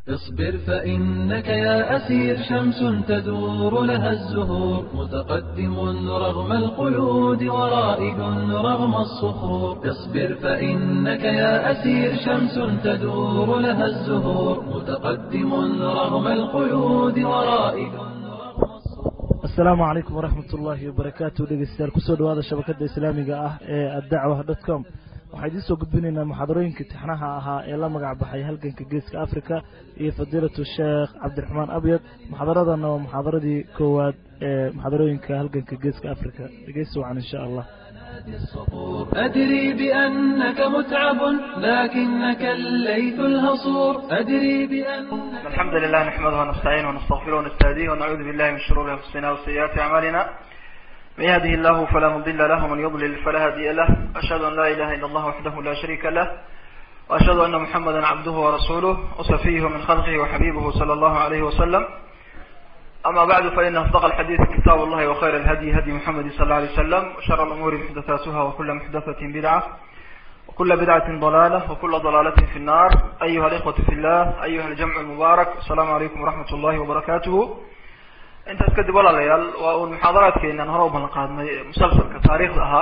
اصبر فإنك يا أسير شمس تدور لها الزهور متقدم رغم القيود ورائد رغم الصخور اصبر فإنك يا أسير شمس تدور لها الزهور متقدم رغم القيود ورائد رغم الصخور asalaamu calaykum waraxmat ullaahi wabarakaatu dhegeystayaal kusoo dhawaada shabakada islaamiga ah ee addacwa dot com waxaa idiin soo gudbinaynaa muxaadarooyinka tixnaha ahaa ee la magac baxay halganka geeska africa iyo fadiilatu sheekh cabdiraxmaan abyad muxaadaradana waa muxaadaradii koowaad ee muxaadarooyinka halganka geeska africa dhegeysi wacan insha allah الصخور أدري بأنك متعب لكنك الليث الهصور أدري بأنك الحمد لله نحمده ونستعينه ونستغفره ونستهديه ونعوذ بالله من شرور انفسنا وسيئات اعمالنا من يهده الله فلا مضل له ومن يضلل فلا هادي له اشهد ان لا اله الا الله وحده لا شريك له واشهد ان محمدا عبده ورسوله وصفيه من خلقه وحبيبه صلى الله عليه وسلم اما بعد فان اصدق الحديث كتاب الله وخير الهدي هدي محمد صلى الله عليه وسلم وشر الامور محدثاتها وكل محدثة بدعة وكل بدعة ضلالة وكل ضلالة في النار أيها الإخوة في الله أيها الجمع المبارك السلام عليكم ورحمة الله وبركاته انت اسكدب ولا ليال والمحاضرات كينا نهرب من القادمة مسلسل كتاريخ لها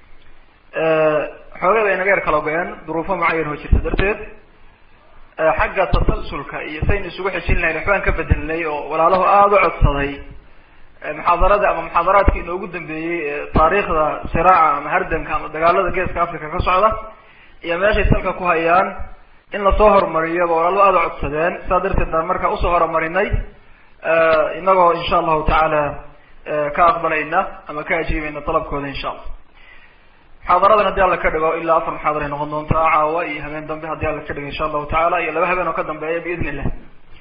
حوغي بين غير كالوغيان ظروفه معين هو شرط درتيد حق تسلسلك iyo sayn isugu xishin lahayn waxbaan ka bedelnay oo walaalaho aada u codsaday muxaadarada ama muxaadaraadkii inoogu dambeeyey taariikhda siraaca ama hardanka ama dagaalada geeska africa ka socda iyo meeshay salka ku hayaan in lasoo horumariyo ba walaalo aada u codsadeen saa darteed baan markaa usoo horumarinay inagoo insha allahu tacaala ka aqbalayna ama ka ajiibayna dalabkooda insha allah muxaadaradan haddii alla ka dhigo ilaa afar muxaadar ay noqon doontaa caawa iyo habeen dambe haddii alla ka dhigo insha allahu tacaala iyo laba habeen oo ka dambeeya biidn illah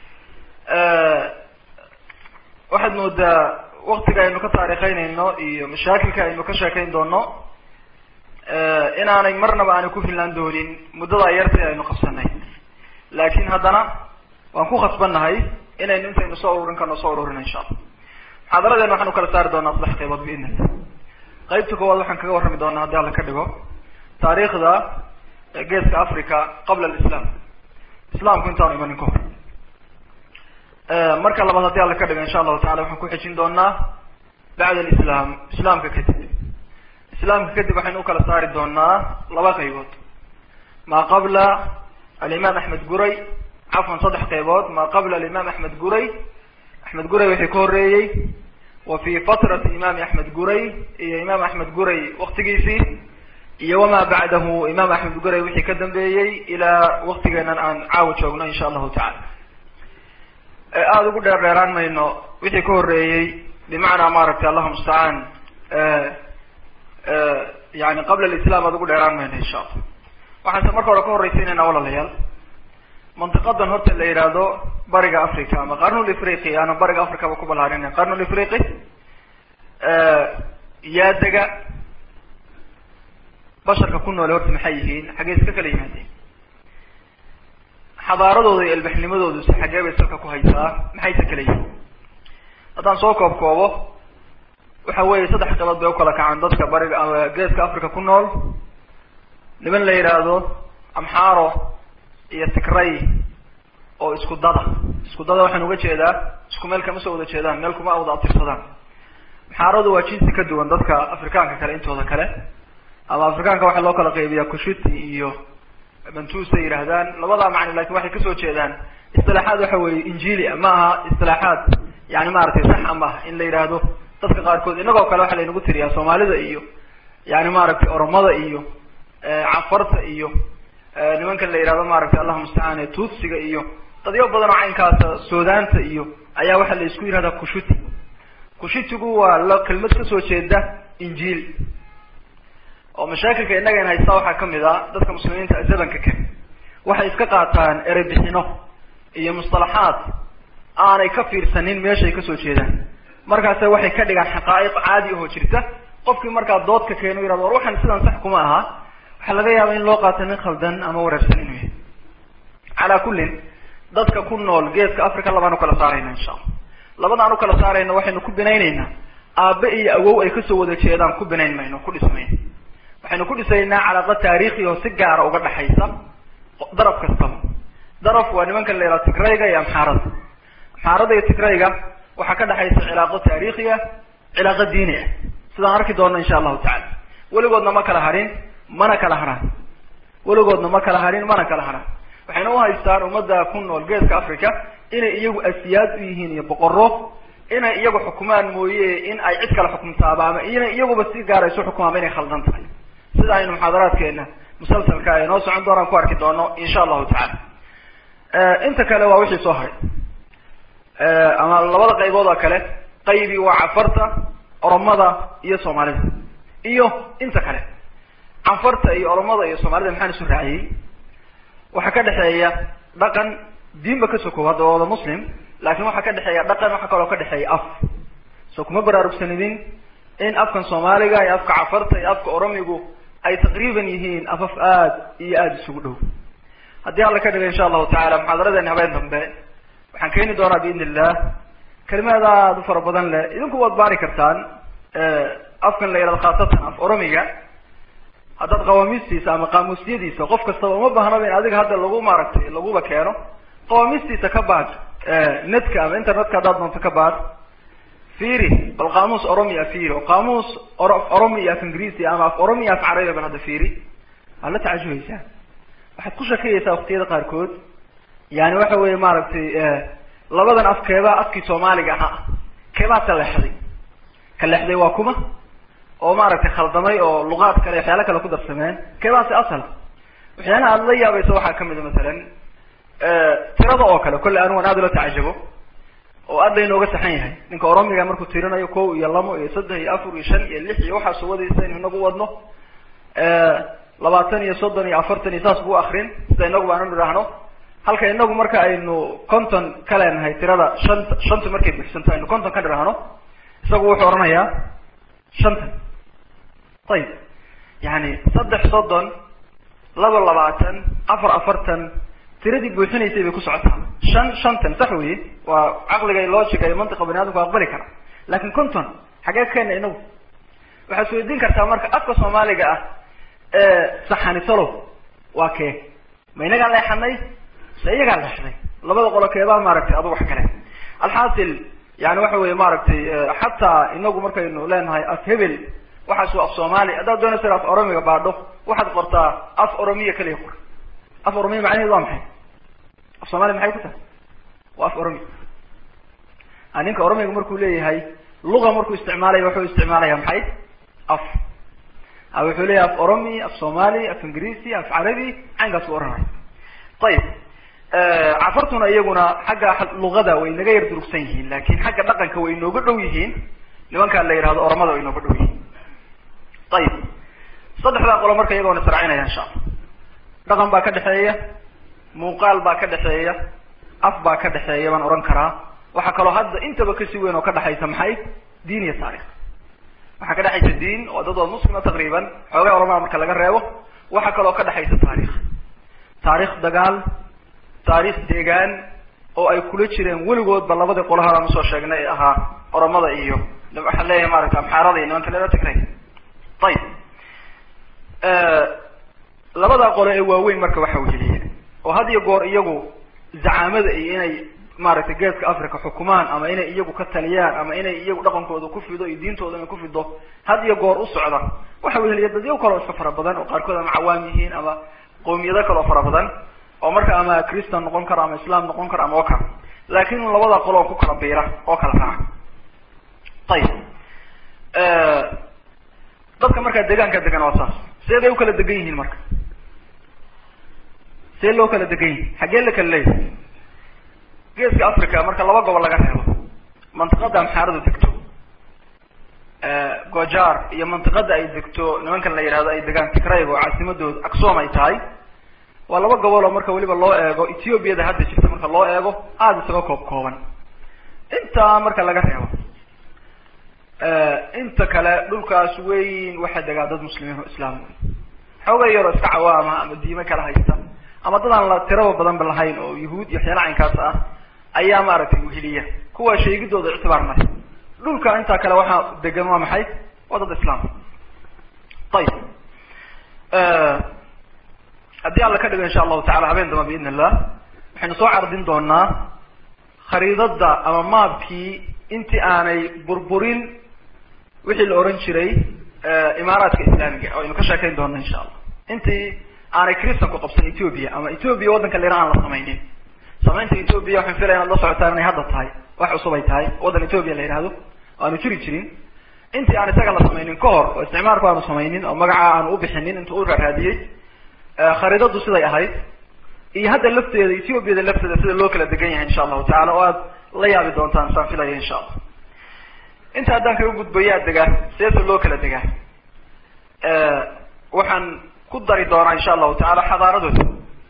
waxaad moodaa waktiga aynu ka taariikheynayno iyo mashaakilka aynu ka sheekayn doono inaanay marnaba aanay ku filnaan doonin muddada yarta aynu qabsanay laakin haddana waan ku khasbannahay inaynu intaynu soo ururin karno soo ururino insha allah muxaadaradeena waxaan ukala saari doonaa saddex qaybood biidn illah qaybta koowaad waxaan kaga warrami doonaa haddii alla ka dhigo taariikhda geeska africa qabla alislam islaamku intaanu imanin ka hor marka labaad haddii alla ka dhigo insha allahu tacala waxaan ku xejin doonaa bacd alislam islaamka kadib islaamka kadib waxaynu ukala saari doonaa laba qaybood maa qabla alimaam axmed guray cafwan saddex qaybood maa qabla alimaam axmed guray axmed guray wixii ka horeeyey wa fi fatrati imaami axmed guray iyo imaam axmed guray waktigiisii iyo wamaa bacdahu imaam axmed guray wixii ka dambeeyey ilaa waktigeenan aan caawa joogno insha allahu tacala aada ugu dheer dheeraan mayno wixii ka horeeyey bimacnaa maaragtay allahu mustacaan yani qabla alislam aada ugu dheeraan mayno insha allah waxaanse marka hore ka horreysiinayna walaalayaal mantiqadan horta la yidhaahdo bariga africa ama qarnul ifriqi aana bariga africaba ku balaarinay qarnul ifriqi yaa dega basharka ku noole horta maxay yihiin xaggee iska kala yimaadeen xadaaradooda iyo ilbaxnimadoodu si xaggee bay salka ku haysaa maxayse kala yihiin haddaan soo koob koobo waxa weeye saddex qabood bay ukala kacaan dadka bariga geeska africa ku nool niman la yidhaahdo amxaro iyo tigray oo isku dada isku dada waxaan uga jeedaa isku meel kama soo wada jeedaan meel kuma wada atirsadaan maxaaradu waa jinsi ka duwan dadka afrikaanka kale intooda kale ama afrikaanka waxaa loo kala qaybiyaa kushuti iyo bantusay yidhaahdaan labadaa macni lakin waxay kasoo jeedaan istilaaxaad waxa weeye injili ma aha istilaaxaad yani maaragtay sax ama in la yidhaahdo dadka qaarkood inagoo kale waxaa laynagu tiriyaa soomaalida iyo yani maaragtay oromada iyo cafarta iyo nimankan la yidhahdo maaragtay allahu mustacaan tuutsiga iyo dadyo badan oo caynkaasa suudaanta iyo ayaa waxaa la isku yihahdaa kushuti kushutigu waa la kelmad kasoo jeeda injiil oo mashaakilka innaga in haystaa waxaa kamid a dadka muslimiinta zamanka kale waxay iska qaataan erebixino iyo mustalaxaad aanay ka fiirsanin meeshay kasoo jeedaan markaase waxay ka dhigaan xaqaa'iq caadi ahoo jirta qofkii markaa doodka keeno yirahdo war waxaan sidan sax kuma aha waxaa laga yaaba in loo qaato nin khaldan ama wareersan inuu yahay calaa kullin dadka ku nool geeska africa labaan ukala saarayna insha allah labadaan ukala saarayna waxaynu ku binayneynaa aabe iyo awow ay kasoo wada jeedaan ku binayn mayno ku dhismayno waxaynu ku dhisaynaa calaaqa taariikhi oo si gaara uga dhexaysa darab kastaba daraf waa nimanka la yihahdo tigrayga iyo amxaarada amxaarada iyo tigrayga waxaa ka dhexaysa cilaaqo taariikhi ah cilaaqo diini ah sidaan arki doonno insha allahu tacala weligoodna ma kala harin mana kala haraan weligoodna ma kala harin mana kala haraan waxayna u haystaan ummadda ku nool geeska africa inay iyagu asiyaad u yihiin iyo boqoro inay iyagu xukumaan mooye in ay cid kale xukumtaaba ama inay iyaguba si gaara isu xukumaanba inay khaldan tahay sida aynu muxaadaraadkeena musalsalka ee noo socon doonaan ku arki doono insha allahu tacala inta kale waa wixii soo haray ama labada qaybood oo kale qaybi waa cafarta oromada iyo soomaalida iyo inta kale canfarta iyo oromada iyo soomaalida maxaan isu raaciyey waxaa ka dhexeeya dhaqan diinba ka sokow hadda wada muslim laakin waxaa ka dhexeeya dhaqan waxaa kaloo ka dhexeeya af so kuma baraarugsanidin in afkan soomaaliga iyo afka cafarta iyo afka oromigu ay taqriiban yihiin afaf aad iyo aada isugu dhow haddii alla ka dhiga insha allahu tacala muxaadaradeeni habeen dambe waxaan keeni doonaa biidn illah kalimaad aada u fara badan leh idinku waad baari kartaan afkan la yihahdo khaasatan af oromiga haddaad qawaamiistiisa ama qaamuusyadiisa qof kastaba uma baahnaba in adiga hadda lagu maaragtay laguba keeno qawaamiistiisa ka baad netka ama internetka haddaad doonto ka baad fiiri bal qaamuus oromia fiiri oo qaamuus or oromi iyo af ingiriisi ama af oromi iyo af carabiga bal hadda fiiri waad la tacajubaysaa waxaad ku shakiyaysaa waktiyada qaarkood yani waxa weeye maaragtay labadan af keebaa afkii soomaaliga ahaa keebaa ka leexday ka leexday waa kuma oo maaragtay khaldamay oo luqaad kale waxyaala kale ku darsameen keebaasi asal waxyaalaha aada la yaabaysa waxaa kamid a masalan tirada oo kale kolle anigu an aada ula tacajabo oo aad laynooga saxan yahay ninka oromiga markuu tirinayo ko iyo lamo iyo saddex iyo afar iyo shan iyo lix iyo waxaasu wadaysa inu inagu wadno labaatan iyo soddon iyo afartan iyo saas buu akrin sida inagu baanu idhaahno halka inagu marka aynu conton ka leenahay tirada shanta shanta markay buxsanto aynu conton ka dhiraahno isagu wuxuu odhanayaa shantan ayib yani saddex soddon laba labaatan afar afartan tiradii buuxinaysay bay ku socotaa shan shantan sax weye waa caqliga iyo logica iyo mantiqa bani adamku aqbali kara lakin conton xagee ka keena inagu waxaad isweydiin kartaa marka afka soomaaliga ah ee saxanisalow waa kee ma inagaa leexanay se iyagaa leexday labada qolo keebaa maaragtay adu wax kale alxaasil yani waxa weye maaragtay xataa inagu markaynu leenahay af hebel waxaas waa af soomaali haddaad doonaysa af oromiga baadho waxaad qortaa af oromiya kaliya qor af oromiya macnaheedu waa maxay af soomaaliya maxay ku tahay waa af oromiya a ninka oromiga markuu leeyahay luga markuu isticmaalaya wuxuu isticmaalaya maxay af a wuxuu leeyahay af oromi af somali af ingiriisi af carabi caynkaas u oranaya ayib cafartuna iyaguna xagga luqada way naga yar durugsan yihiin lakin xagga dhaqanka way inooga dhow yihiin nimankaa la yihahdo oromada way inooga dhow yihiin ayib saddexdaa qolo marka iyagoona israacinaya insha allah dhaqan baa ka dhexeeya muuqaal baa ka dhexeeya af baa ka dhexeeya baan ohan karaa waxaa kaloo hadda intaba kasi weyn oo ka dhexaysa maxay diin iyo taarikh waxaa ka dhexaysa diin oo dad oo muslima taqriiban xoogaa oramada marka laga reebo waxaa kaloo ka dhexaysa taarikh taarikh dagaal taarikh deegaan oo ay kula jireen weligoodba labadii qolahaadaan usoo sheegnay ee ahaa oromada iyo waxaan leeyahay maaragta amxaarada iyo nimanka leela tigray ayib labadaa qolo ee waaweyn marka waxa weheliya oo had iyo goor iyagu zacaamada iyo inay maaragtay geeska africa xukumaan ama inay iyagu ka taliyaan ama inay iyagu dhaqankooda ku fido iyo diintooda inay ku fido had iyo goor u socda waxa weheliya dadyo kaloo iska fara badan oo qaarkood ama cawaam yihiin ama qowmiyado kaloo fara badan oo marka ama christan noqon karo ama islam noqon karo ama oo kale laakin un labada qolo oo ku kala biira oo kala raaca ayib dadka markaa deegaanka degan waa saas seeday u kala degan yihiin marka see loo kala degan yihin xaggee la kala leeyahay geeska africa marka laba gobol laga reebo mantiqada amxaaradu degto gojar iyo mantiqada ay degto nimankan la yihahdo ay degaan tigrayg oo caasimadooda aksom ay tahay waa laba gobol oo marka weliba loo eego ethoobiada hadda jirta marka loo eego aada isaga koob kooban intaa marka laga reebo inta kale dhulkaas weyn waxaa degaa dad muslimiin oo islaam wey xoogay yaroo iska cawaama ama diime kala haysta ama dad aan la tiraba badanba lahayn oo yahuud iyo waxyaala caynkaas ah ayaa maaragtay weheliya kuwa sheegidooda ictibaar male dhulka intaa kale waxaa degan waa maxay waa dad islaam ayib haddii alla ka dhigo insha allahu tacala habeen damba biidn illah waxaynu soo cardin doonaa khariidada ama maabkii intii aanay burburin wixii la oran jiray imaaraadka islaamiga oo aynu ka sheekayn doona insha allah intii aanay christanku qabsan ethoobia ama ethoobia waddanka lera aan la samaynin samaynta ethoobia waxaan filaya inaad la socotaan inay hadda tahay wax cusub ay tahay waddan ethoobia la yihahdo aanu jiri jirin intii aan isaga la samaynin ka hor oo isticmaalku aanu samaynin oo magaca aanu ubixinin intuu u raaraadiyey khariidadu siday ahayd iyo hadda lafteeda ethoobiada lafteeda sida loo kala degan yahay insha allahu tacala oo aad la yaabi doontaan saan filaya insha allah inta haddaan kaga gudbayaa degaa seesa loo kala degaa waxaan ku dari doonaa insha allahu tacaala xadaaradooda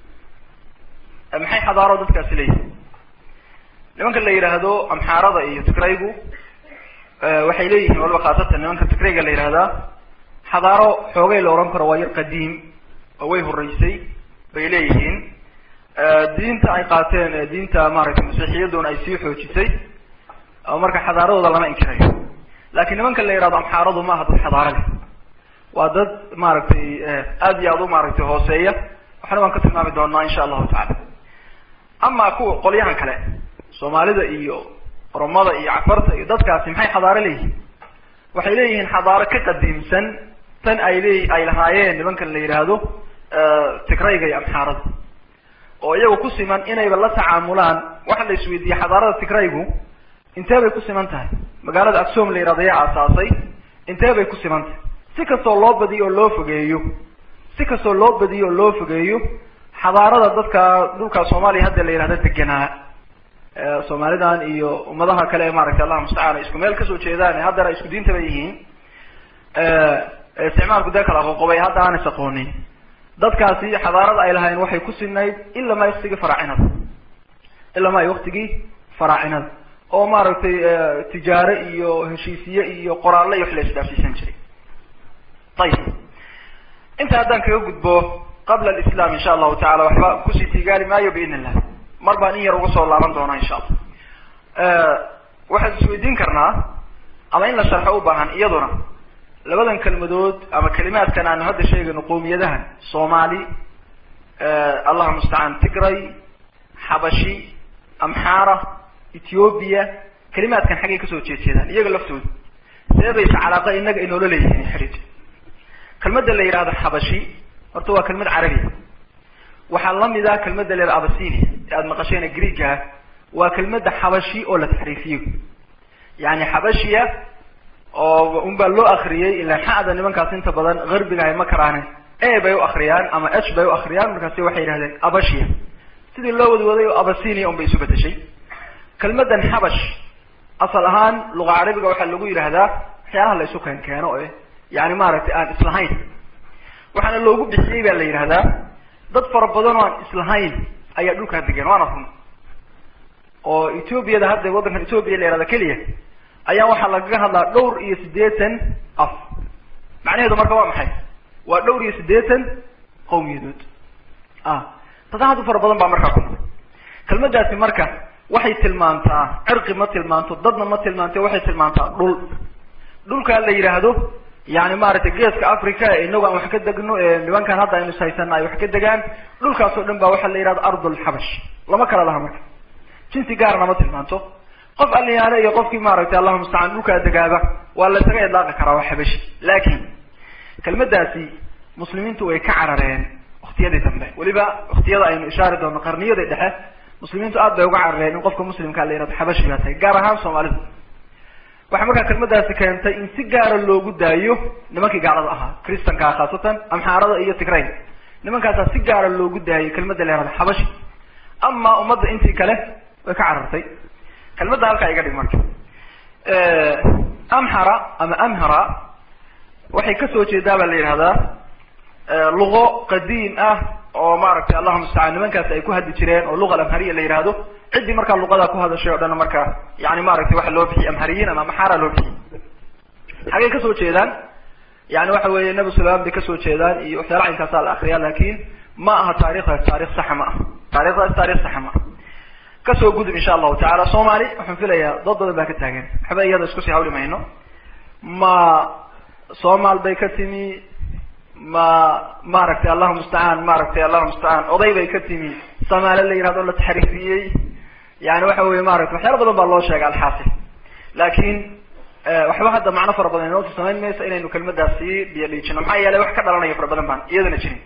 maxay xadaaro dadkaasi leeyihin nimanka la yidhaahdo amxaarada iyo tigraygu waxay leeyihiin waliba khaasatan nimanka tigrayga la yihahdaa xadaaro xoogay la ohan karo waa yar qadiim oo way horeysay bay leeyihiin diinta ay qaateen diinta maaragtay masiixiyaduna ay sii xoojisay marka xadaaradooda lama inkirayo laakiin nimanka la yihahdo amxaaradu ma aha dad xadaaro leh waa dad maaragtay aad iyo aad u maaragtay hooseeya waxna waan ka tilmaami doonaa insha allahu tacala ama kuwa qolyahan kale soomaalida iyo oromada iyo cafarta iyo dadkaasi maxay xadaaro leeyihiin waxay leeyihiin xadaaro ka qadiimsan tan ay leey ay lahaayeen nimankan la yidhaahdo tigrayga iyo amxaarada oo iyagu ku siman inayba la tacaamulaan waxa la isweydiiyey xadaarada tigraygu intee bay ku siman tahay magaalada aksom la yihahdo yaa aasaasay intee bay ku siman tahay si kastoo loo badiyo oo loo fogeeyo si kastoo loo badiyo oo loo fogeeyo xadaarada dadka dhulka soomaaliya hadda la yihahdo deganaa soomaalidan iyo ummadaha kale ee maaragtay allah mustacaan isku meel kasoo jeedaan haddana isku diinta bay yihiin isticmaalku dee kala qoqobay hadda aanay aqoonin dadkaasi xadaarada ay lahayn waxay ku sinayd ilama waktigii faraacinada ilama ay waktigii faraacinada oo maaragtay tijaare iyo heshiisiye iyo qoraalle iyo wax la isdhaafsiisan jiray ayib inta haddaan kaga gudbo qabla alislam insha allahu tacala waxba kusii tigaali maayo biidn illah mar baan in yar uga soo laaban doonaa insha allah waxaan isweydiin karnaa ama in la sharxo u baahan iyaduna labadan kelmadood ama kalimaadkan aanu hadda sheegayno qowmiyadahan soomaali allah mustacaan tigray xabashi amxaara ethoobiya kalimaadkan xaggay kasoo jeedjeedaan iyaga laftooda seebaysa calaaqa inaga inoola leeyihiin xidhiid kelmadda la yidhahdo xabashi horta waa kelmad carabiya waxaa lamid ah kelmadda la yihahdo abasinia ee aada maqasheen greega ah waa kelmadda xabashi oo la taxriifiyo yani xabashiya oo un baa loo akriyey ilaan xada nimankaas inta badan garbiga hay ma karaane e bay u akriyaan ama h bay u akriyaan markaasi waxay yidhahdeen abashia sidii loo wadwaday oo abasinia un bay isu bedeshay kelmadan xabash asal ahaan luqa carabiga waxaa lagu yidhahdaa waxyaalaha la isu keen keeno e yani maaragtay aan islahayn waxaana loogu bixiyey baa la yidhahdaa dad fara badan oo aan islahayn ayaa dhulkaa degan waana run oo ethoobiada hadda waddankan ethoobiya la yihahda keliya ayaa waxaa lagaga hadlaa dhowr iyo siddeetan af macnaheedu marka waa maxay waa dhowr iyo siddeetan qawmiyadood ah dad aad u fara badan baa markaa ku nool kelmadaasi marka waxay tilmaantaa cirqi ma tilmaanto dadna ma tilmaanto waxay tilmaantaa dhul dhulkaa la yidhaahdo yani maaragtay geeska africa ee inagu aan wax ka degno ee nimankan hadda aynu ishaysana ay wax ka degaan dhulkaas oo dhan ba waxaa la yidhahdo ardulxabash lama kala laha marka jinsi gaarna ma tilmaanto qof aliyaale iyo qofkii maaragtay allahu mustacaan dhulkaa degaaba waa la isaga idlaaqi karaa waa xabashi laakin kelmadaasi muslimiintu way ka carareen waktiyadii dambe weliba waktiyada aynu ishaari doono qarniyadii dhexe muslimiintu aad bay uga carareen in qofka muslimkaa la yihahdo xabashi baa tahay gaar ahaan soomaalida waxay markaa kelmadaasi keentay in si gaara loogu daayo nimankii gaalada ahaa christankaa khaasatan amxaarada iyo tigrayn nimankaasaa si gaara loogu daayay kelmadda la yihahdo xabashi ama ummadda intii kale way ka carartay kelmadda halkaa iga dhig marka amhara ama amhara waxay kasoo jeedaa baa la yidhahdaa luqo qadiim ah oo maaragtay allahuma mustacaan nimankaasi ay ku hadli jireen oo luqa alamhariya la yihahdo ciddii markaa luqadaa ku hadashay o dhan marka yani maaragtay waxa loo bixiyay amhariyiin ama maxara loo bixiyay xaggay kasoo jeedaan yani waxa weeye nabi sulayman bay kasoo jeedaan iyo waxyaala caynkaasa la akriya lakin ma aha taarikhdaas taarikh saxa ma aha taarikhdaas taarikh saxa ma aha kasoo gudub insha allahu tacala soomali waxaan filayaa dad badan baa ka taagan waxba iyada iskusii hawli mayno ma somal bay ka timi ma maaragtay allahu mustacaan maaragtay allahu mustacaan oday bay ka timi samaale la yihahdo la taxriifiyey yani waxa weye maaragtay waxyaala badan baa loo sheegay alxaasil laakin waxba hadda macno fara badan inootu samayn mayso inaynu kelmadaas sii biyo dhiijino maxaa yeelay wax ka dhalanaya fara badan baan iyadana jirin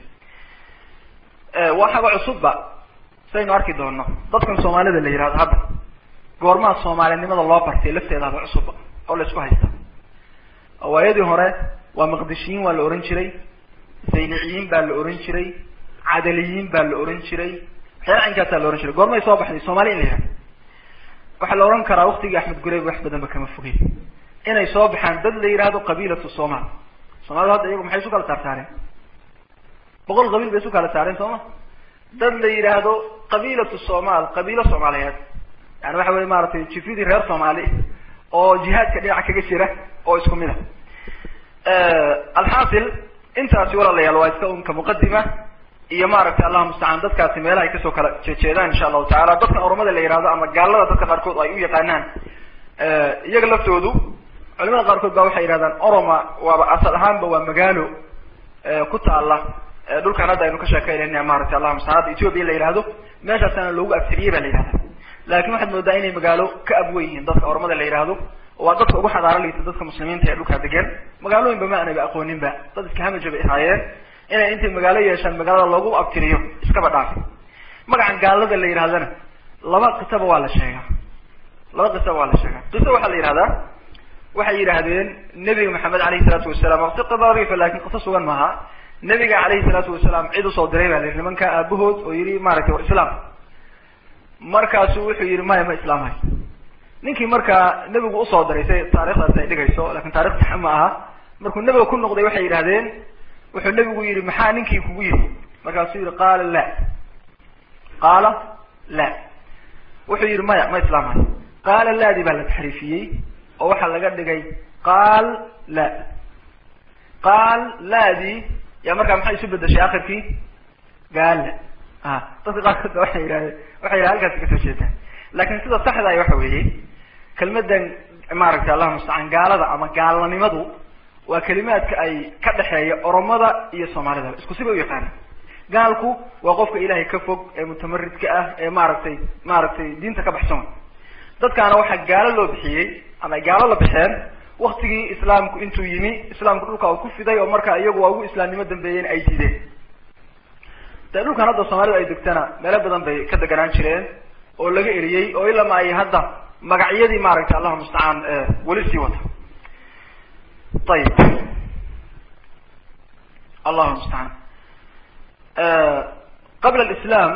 waxaba cusubba saynu arki doono dadkan soomaalida la yihahdo hadda goormaa soomaalinimada loo bartay lafteedaaba cusubba oo la isku haysta waayadii hore waa maqdishiyiin waa la ohan jiray zayniciyiin baa la ohan jiray cadaliyiin baa la ohan jiray waxyaala cinkaasaa la ohan jiray goormay soo baxday soomali in la yihahdo waxaa la ohan karaa waktigii axmed gureyb wax badan ba kama fogey inay soo baxaan dad la yihahdo qabiilatu somal soomaalida hadda iyagu maxay isu kala saarsaareen boqol qabiil bay isu kala saareen soo ma dad la yidhaahdo qabiilatu somal qabiilo soomaaliyeed yani waxa weye maaragtay jifidii reer soomaali oo jihaadka dhinaca kaga jira oo isku mid a alxaasil intaasi walaalayaal waa iska unka muqadima iyo maaragtay allahuma mustacaan dadkaasi meelaha ay kasoo kala jeejeedaan insha allahu tacala dadkan ormada la yihahdo ama gaalada dadka qaarkood ay u yaqaanaan iyaga laftoodu culimada qaarkood ba waxay yihahdaan oroma waaba asal ahaanba waa magaalo ku taala dhulkan hadda aynu ka sheekeynayna maratay allahuma mustacaan hadda ethiopia la yihahdo meeshaasana loogu abtiriyey ba la yihahda lakin waxaad moodaa inay magaalo ka abwen yihiin dadka ormada la yihahdo waa dadka ugu xadaaro liita dadka muslimiinta ee dhulkaa degan magaalooyinba ma anaba aqooninba dad iska hamaja bay ahaayeen inay intay magaalo yeeshaan magaalada loogu abtiriyo iskaba dhaafi magacan gaalada la yihahdana laba qisaba waa la sheegaa laba qisaba waa la sheegaa qiso waxaa la yihahdaa waxay yidhaahdeen nebiga maxamed alayhi salaatu wasalaam waqti qadarifa lakin qiso sugan maaha nebiga alayhi salaatu wasalaam cid usoo diray ba la yihi nimanka aabahood oo yihi maaragtay war islaam markaasu wuxuu yihi maya ma islaamhay ninkii markaa nebigu usoo diray say taarikhdaas ay dhigayso lakin taarikh sax ma aha markuu nebiga ku noqday waxay yidhahdeen wuxuu nebigu yihi maxaa ninkii kugu yidhi markaasuu yihi qaala la qaala la wuxuu yihi maya ma islaamhay qaala laadi baa la taxriifiyey oo waxaa laga dhigay qaal la qaal laadi ya markaa maxay isu bedeshay akhirkii gaala a dadka qaarkood ba waxay yihahdeen waxay yidhaha halkaasi kasoo jeedaan lakin sida saxda ay waxa weeye kelmadan maaragtay allahuma mustacaan gaalada ama gaalnimadu waa kelimaadka ay ka dhexeeya oromada iyo soomaalida isku sibay u yaqaana gaalku waa qofka ilaahay ka fog ee mutamaridka ah ee maaragtay maaragtay diinta ka baxsan dadkaana waxaa gaalo loo bixiyey ama ay gaalo la bixeen waktigii islaamku intuu yimi islaamku dhulka uu ku fiday oo marka iyagu waa ugu islaamnimo dambeeyeen ay diideen dee dhulkan hadda soomaalida ay degtana meelo badan bay ka deganaan jireen oo laga eriyey oo ilama ay hadda magacyadii maaragtay allahuma mustacaan weli sii wata ayib allahuma mustacaan qabla alislam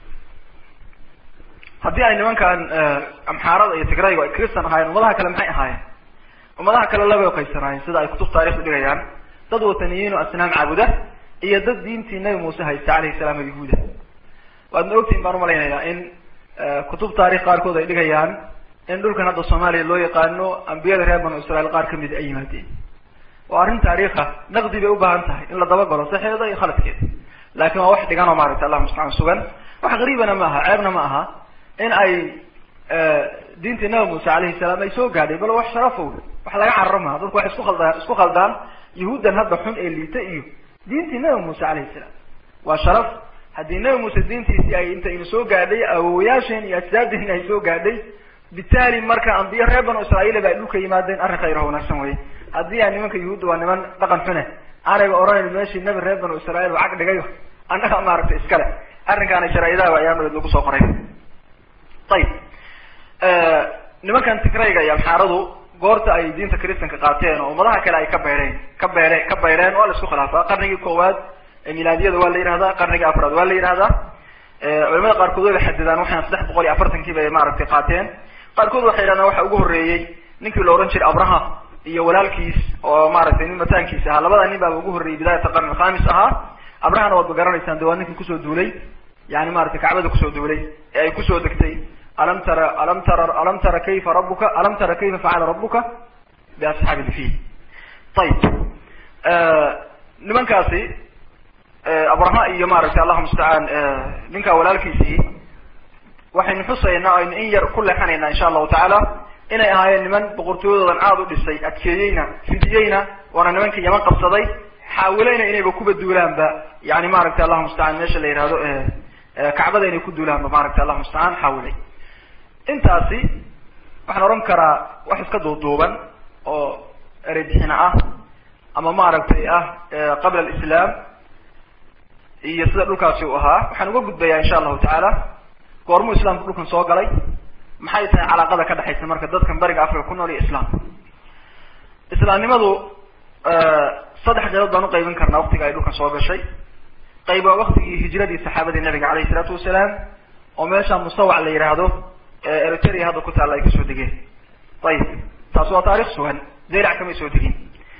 haddii ay nimankan amxaarada iyo tigraygu ay kristan ahaayeen ummadaha kale maxay ahaayeen ummadaha kale labay qaysanaayeen sida ay kutub taarikh dhigayaan dad wataniyiin oo asnaam caabuda iyo dad diintii nabi muuse haysta alayhi salaam oo yahuuda waadna ogtiin baan umalaynayaa in kutub taarikh qaarkood ay dhigayaan in dhulkan hadda soomaaliya loo yaqaano ambiyada reer banu israiil qaar kamid ay yimaadeen waa arrin taariikha naqdi bay ubaahan tahay in la dabagalo saxeeda iyo khaladkeeda lakin waa wax dhigan oo maaragtay allah mustacaan sugan wax gariibana ma aha ceebna ma aha in ay diintii nabi muuse alayhi salaam ay soo gaadhay bal wax sharafow wax laga cararo maha dadku waxay isku khaldaan isku khaldaan yahuuddan hadda xun ee liita iyo diintii nabi muuse alayhi salaam waa sharaf haddii nabi muuse diintiisii ay intaynu soo gaadhay awowayaasheen iyo ajdaadeen ay soo gaadhay bitaali marka ambiye reer banu israa'iila ba ay dhulka yimaadeen arrin khayr oo wanaagsan weye haddii aan nimanka yahuudda waa niman dhaqan xune aanayba odhanayn meeshii nabi reer banu israiil uu cag dhigayo annaga maaragtay iskale arrinkaana sharaa-idaha ba ayaamadeed lagu soo qoray ayib nimankan tigrayga iyo amxaaradu goorta ay diinta christanka qaateen oo ummadaha kale ay ka beydheen ka beere ka beydheen waa la isku khilaafaa qarnigii koowaad milaadiyada waa la yihahdaa qarnigii afraad waa la yihahdaa culamada qaarkood way xadidaan waxaan saddex boqol iyo afartankii bay maaragtay qaateen qaarkood waxay yidhahdaan waxa ugu horreeyey ninkii la ohan jiray abraha iyo walaalkiis oo maaragtay nin mataankiis ahaa labada nin baaba ugu horreeyey bidayat alqarni alkhamis ahaa abrahana waad ba garanaysaan de waa ninkii kusoo duulay yani maratay kacbada kusoo duulay ee ay kusoo degtay alam tara alam tara alam tara kayfa rabuka alam tara kayfa facala rabuka biasxaabi ilfiil ayib nimankaasi abraha iyo maaragtay allahuma mustacaan ninkaa walaalkiisii waxaynu xusaynaa aynu in yar ku leexanaynaa insha allahu tacaala inay ahaayeen niman boqortooyadoodan aada u dhisay adkeeyeyna fidiyeyna waana nimankii yaman qabsaday xaawilayna inayba kuba duulaanba yani maaragtay allahu mustacaan meesha la yihahdo kacbada inay ku duulaanba maaragtay allahu mustacaan xaawilay intaasi waxaan odhan karaa wax iska duuduuban oo ereybixina ah ama maaragtay ah qabla alislaam iyo sida dhulkaasi u ahaa waxaan uga gudbayaa insha allahu tacaala goormuu islaamku dhulkan soo galay maxay tahay calaaqada ka dhexaysa marka dadkan bariga africa ku nool iyo islaamka islaamnimadu saddex qaybood baan uqaybin karnaa waktiga ay dhulkan soo gashay qayb waa waktigii hijradii saxaabadii nabiga alayh isalaatu wasalaam oo meesha musawac la yidhaahdo eritrea hadda ku taalla ay kasoo degeen ayib taas waa taarikh sugan zeylac kamay soo degin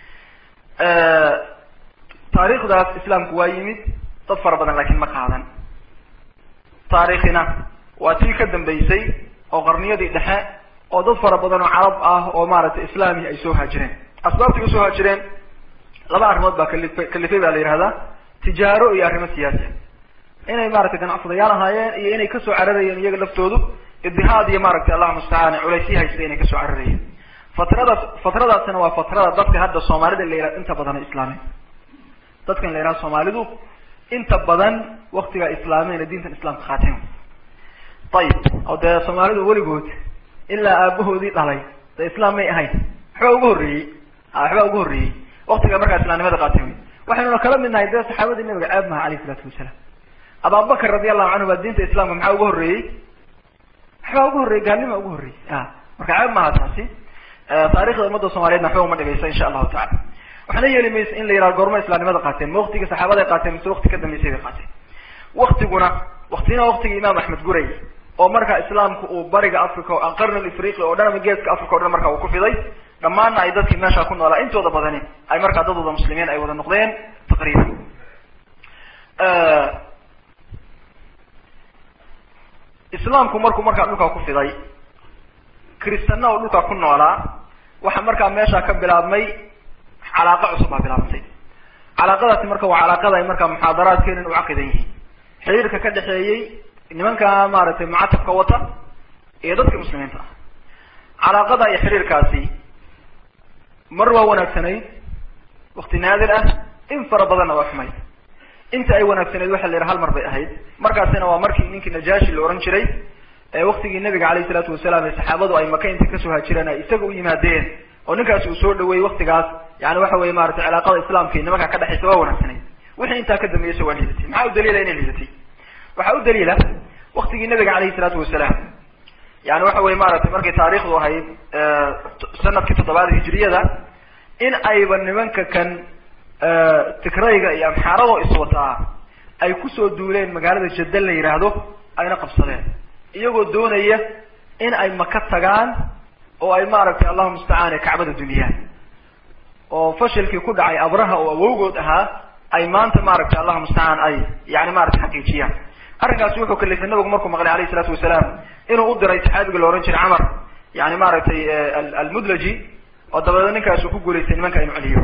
taariikhdaas islaamku waa yimid dad fara badan laakiin ma qaadan taarikhina waa tii ka dambeysay oo qarniyadii dhexe oo dad fara badan oo carab ah oo maaragtay islaami ay soo haajireen asbaabtay usoo haajireen laba arrimood baa kali kalifay baa la yihahdaa tijaaro iyo arrimo siyaasi inay maaragtay ganacsadayaal ahaayeen iyo inay kasoo cararayeen iyaga laftoodu idihaad iyo maaragtay allah mustacaan culaysyi haysta inay kasoo cararayeen fatradaas fatradaasina waa fatrada dadka hadda soomaalida la yihahdo inta badan islaameen dadkan la yihahdo soomaalidu inta badan waktigaa islaameen diintan islaamka qaateen ayib oo dee soomaalidu weligood ilaa aabahoodii dhalay de islaam may ahayn waxbaa uga horreeyey waxbaa uga horreeyey waktiga markaa islaamnimada qaateen waxaynuna kala mid nahay dee saxaabadii nabiga ceeb maha alayh isalaatu wasalaam ababakar radi allahu canhu baa diinta islaamka maxaa uga horreeyey waxbaa uga horreeyey gaalnima uga horreeyey a marka ceeb maaha taasi taarikhda ummadda soomaliyeedna waxba uma dhigaysa insha allahu tacala waxna yeeli maysa in la yihahdo goorma islaamnimada qaateen ma waktiga saxaabada ay qaateen mise wakti ka dambeysay bay qaateen waktiguna waktina waktigii imaam axmed guray oo markaa islaamku uu bariga africa o qarnal ifriqi oo dhan ama geeska africa o dhan marka uu ku fiday dhammaanna ay dadkii meesha ku noolaa intooda badani ay markaa dad wada muslimiin ay wada noqdeen taqriiban islaamku markuu markaa dhulkaa ku fiday kristana oo dhulkaa ku noolaa waxaa markaa meesha ka bilaabmay calaaqa cusub baa bilaabantay calaaqadaasi marka waa calaaqada ay markaa muxaadaraadkeenan u caqidan yihiin xiriirka ka dhexeeyey nimanka maaragtay mucatabka wata iyo dadka muslimiinta ah calaaqada iyo xiriirkaasi mar waa wanaagsanayd wakti naadir ah in fara badanna waa xumayd inta ay wanaagsanayd waxa la yidhaha hal mar bay ahayd markaasina waa markii ninkii najaashi la ohan jiray ee waktigii nabiga alayh isalaatu wasalaam ee saxaabadu ay maka intay kasoo haajireen ay isaga u yimaadeen oo ninkaasi uu soo dhaweeyey waktigaas yani waxa weye maratay cilaaqada islaamka iyo nimanka ka dhexaysa waa wanaagsanayd wixii intaa ka dambeeyeysa waa liidatay maxaa u daliila inay liidatay waxaa u daliila waktigii nabiga alayhi salaatu wasalaam yani waxa weye maaragtay markay taarikhdu ahayd sanadkii toddobaad hijriyada in ayba nimanka kan tigrayga iyo amxaaradoo iswataa ay kusoo duuleen magaalada jadal la yidhaahdo ayna qabsadeen iyagoo doonaya in ay maka tagaan oo ay maaragtay allahu mustacaan kacbada dumiyaan oo fashilkii ku dhacay abraha oo awowgood ahaa ay maanta maaragtay allahu mustacaan ay yani maratay xaqiijiyaan arrinkaasi wuxuu kalifay nabigu markuu maqlay alayh isalaatu wasalaam inuu u diray saxaabiga la ohan jiray camar yani maaragtay almudlaji oo dabadeed ninkaas uu ku guulaystay nimanka inu celiyo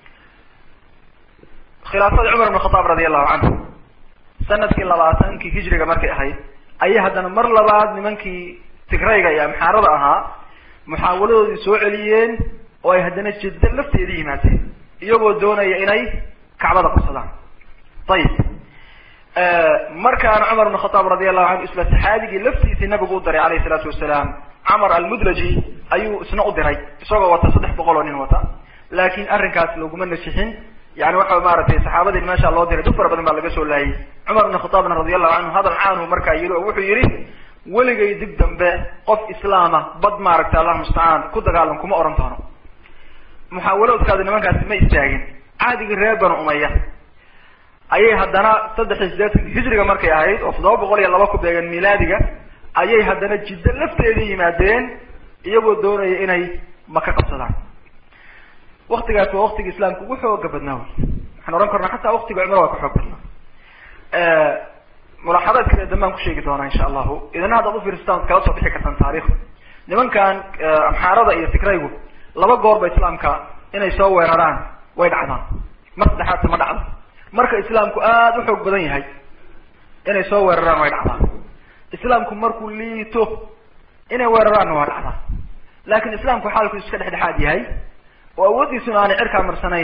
khilaafadii cumar ibn khataab radi allahu canhu sanadkii labaatankii hijriga markay ahayd ayay haddana mar labaad nimankii tigrayga iyo amxaarada ahaa muxaawaladoodii soo celiyeen oo ay haddana jidda lafteeda yimaadeen iyagoo doonaya inay kacbada qabsadaan ayib markaana cumar ibn khataab radi allahu canhu isla saxaabigii laftiisii nabigu u diray alayh isalaatu wasalaam camar almudlaji ayuu isna u diray isagoo wata saddex boqol oo nin wata laakin arrinkaas laguma nasixin yani waxa maaragtay saxaabadii meesha loo diray dad fara badan baa laga soo laayay cumar ibn khataabna radi allahu canhu hadal caanhu markaa yiri oo wuxuu yihi weligay dib dambe qof islaama bad maaragtay allah mustacaan ku dagaalam kuma oran doono muxaawalaodkaadi nimankaasi ma istaagin caadigii reer banu umaya ayay haddana saddex iyo sideetanki hijriga markay ahayd oo toddoba boqol iyo laba ku beegan milaadiga ayay haddana jiddo lafteeda yimaadeen iyagoo doonaya inay maka qabsadaan waktigaas waa waktiga islaamka ugu xooga badnaa wey waxaan ohan karnaa xataa waktiga cumar waa ka xoog badnaa mulaaxadaad kale dambaan ku sheegi doonaa insha allahu idina haddaad ufiirsataan ad kala soo bixi kartaan taarikhda nimankan amxaarada iyo tigraygu laba goorba islaamka inay soo weeraraan way dhacdaan mar saddexaadse ma dhacdo marka islaamku aada u xoog badan yahay inay soo weeraraan way dhacdaan islaamku markuu liito inay weeraraanna waa dhacdaa laakin islaamku xaalku iska dhexdhexaad yahay oo awooddiisuna aanay cirkaa marsanayn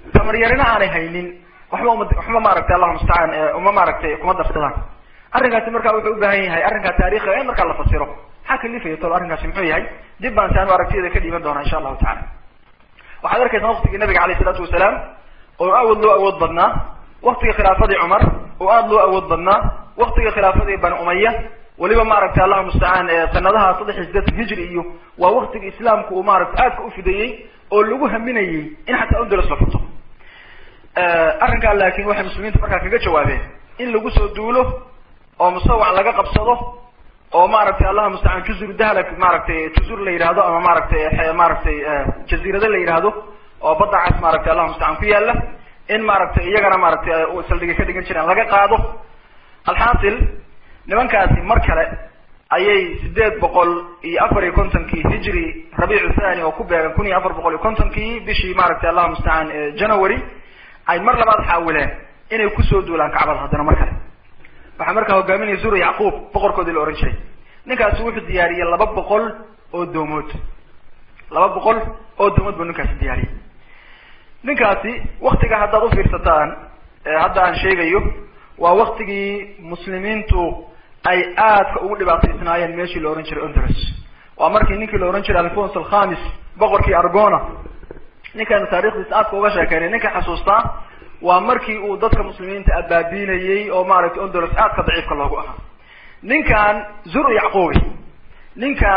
tamaryarina aanay haynin waxba uma waxba maaragtay allahu mustacaan uma maaragtay kuma darsadaan arrinkaasi marka wuxuu u baahan yahay arrinkaa taariikhiga in markaa la fasiro maxaa kalifaya tol arrinkaasi muxuu yahay dib baan si anu aragtiyada ka dhiiban doonaa insha allahu tacala waxaad arkaysaa waktigii nabiga alayh isalaatu wasalaam oo awood loo awood badnaa waktigii khilaafadii cumar oo aada loo awood badnaa waktigii khilaafadii bani umaya weliba maaragtay allahu mustacaan sanadaha saddex iyo sideetan hijri iyo waa waktigii islaamku uu maaragtay aadka ufidayey oo lagu haminayey in xataa undalas la furto arrinkaa laakin waxay muslimiintu markaa kaga jawaabeen in lagu soo duulo oo musawac laga qabsado oo maaragtay allahu mustacaan juzur dahlak maaragtay juzur la yidhahdo ama maaragtay maaragtay jaziirado la yidhaahdo oo badda cas maaragtay allahu mustacaan ku yaala in maaragtay iyagana maaragtay saldhiga ka dhigan jireen laga qaado alxaasil nimankaasi mar kale ayay sideed boqol iyo afar iyo kontonkii hijri rabiicu thani oo ku beegan kun iyo afar boqol iyo kontonkii bishii maaragtay allahu mustacaan january ay mar labaad xaawileen inay kusoo duulaan kacbada haddana mar kale waxaa markaa hogaaminaya zura yacquub boqorkoodii la ohan jiray ninkaasi wuxuu diyaariyey laba boqol oo doomood laba boqol oo doomood buu ninkaasi diyaariyey ninkaasi waktiga haddaad ufiirsataan hadda aan sheegayo waa waktigii muslimiintu ay aadka ugu dhibaataysnaayeen meeshii la ohan jiray ondros waa markii ninkii la ohan jiray alfonso alkhamis boqorkii argona ninkaanu taarikhdiisa aadka uga sheekeynay ninka xasuustaa waa markii uu dadka muslimiinta abaabiinayey oo maaragtay ondolos aadka daciifka loogu ahaa ninkan zur yacquubi ninka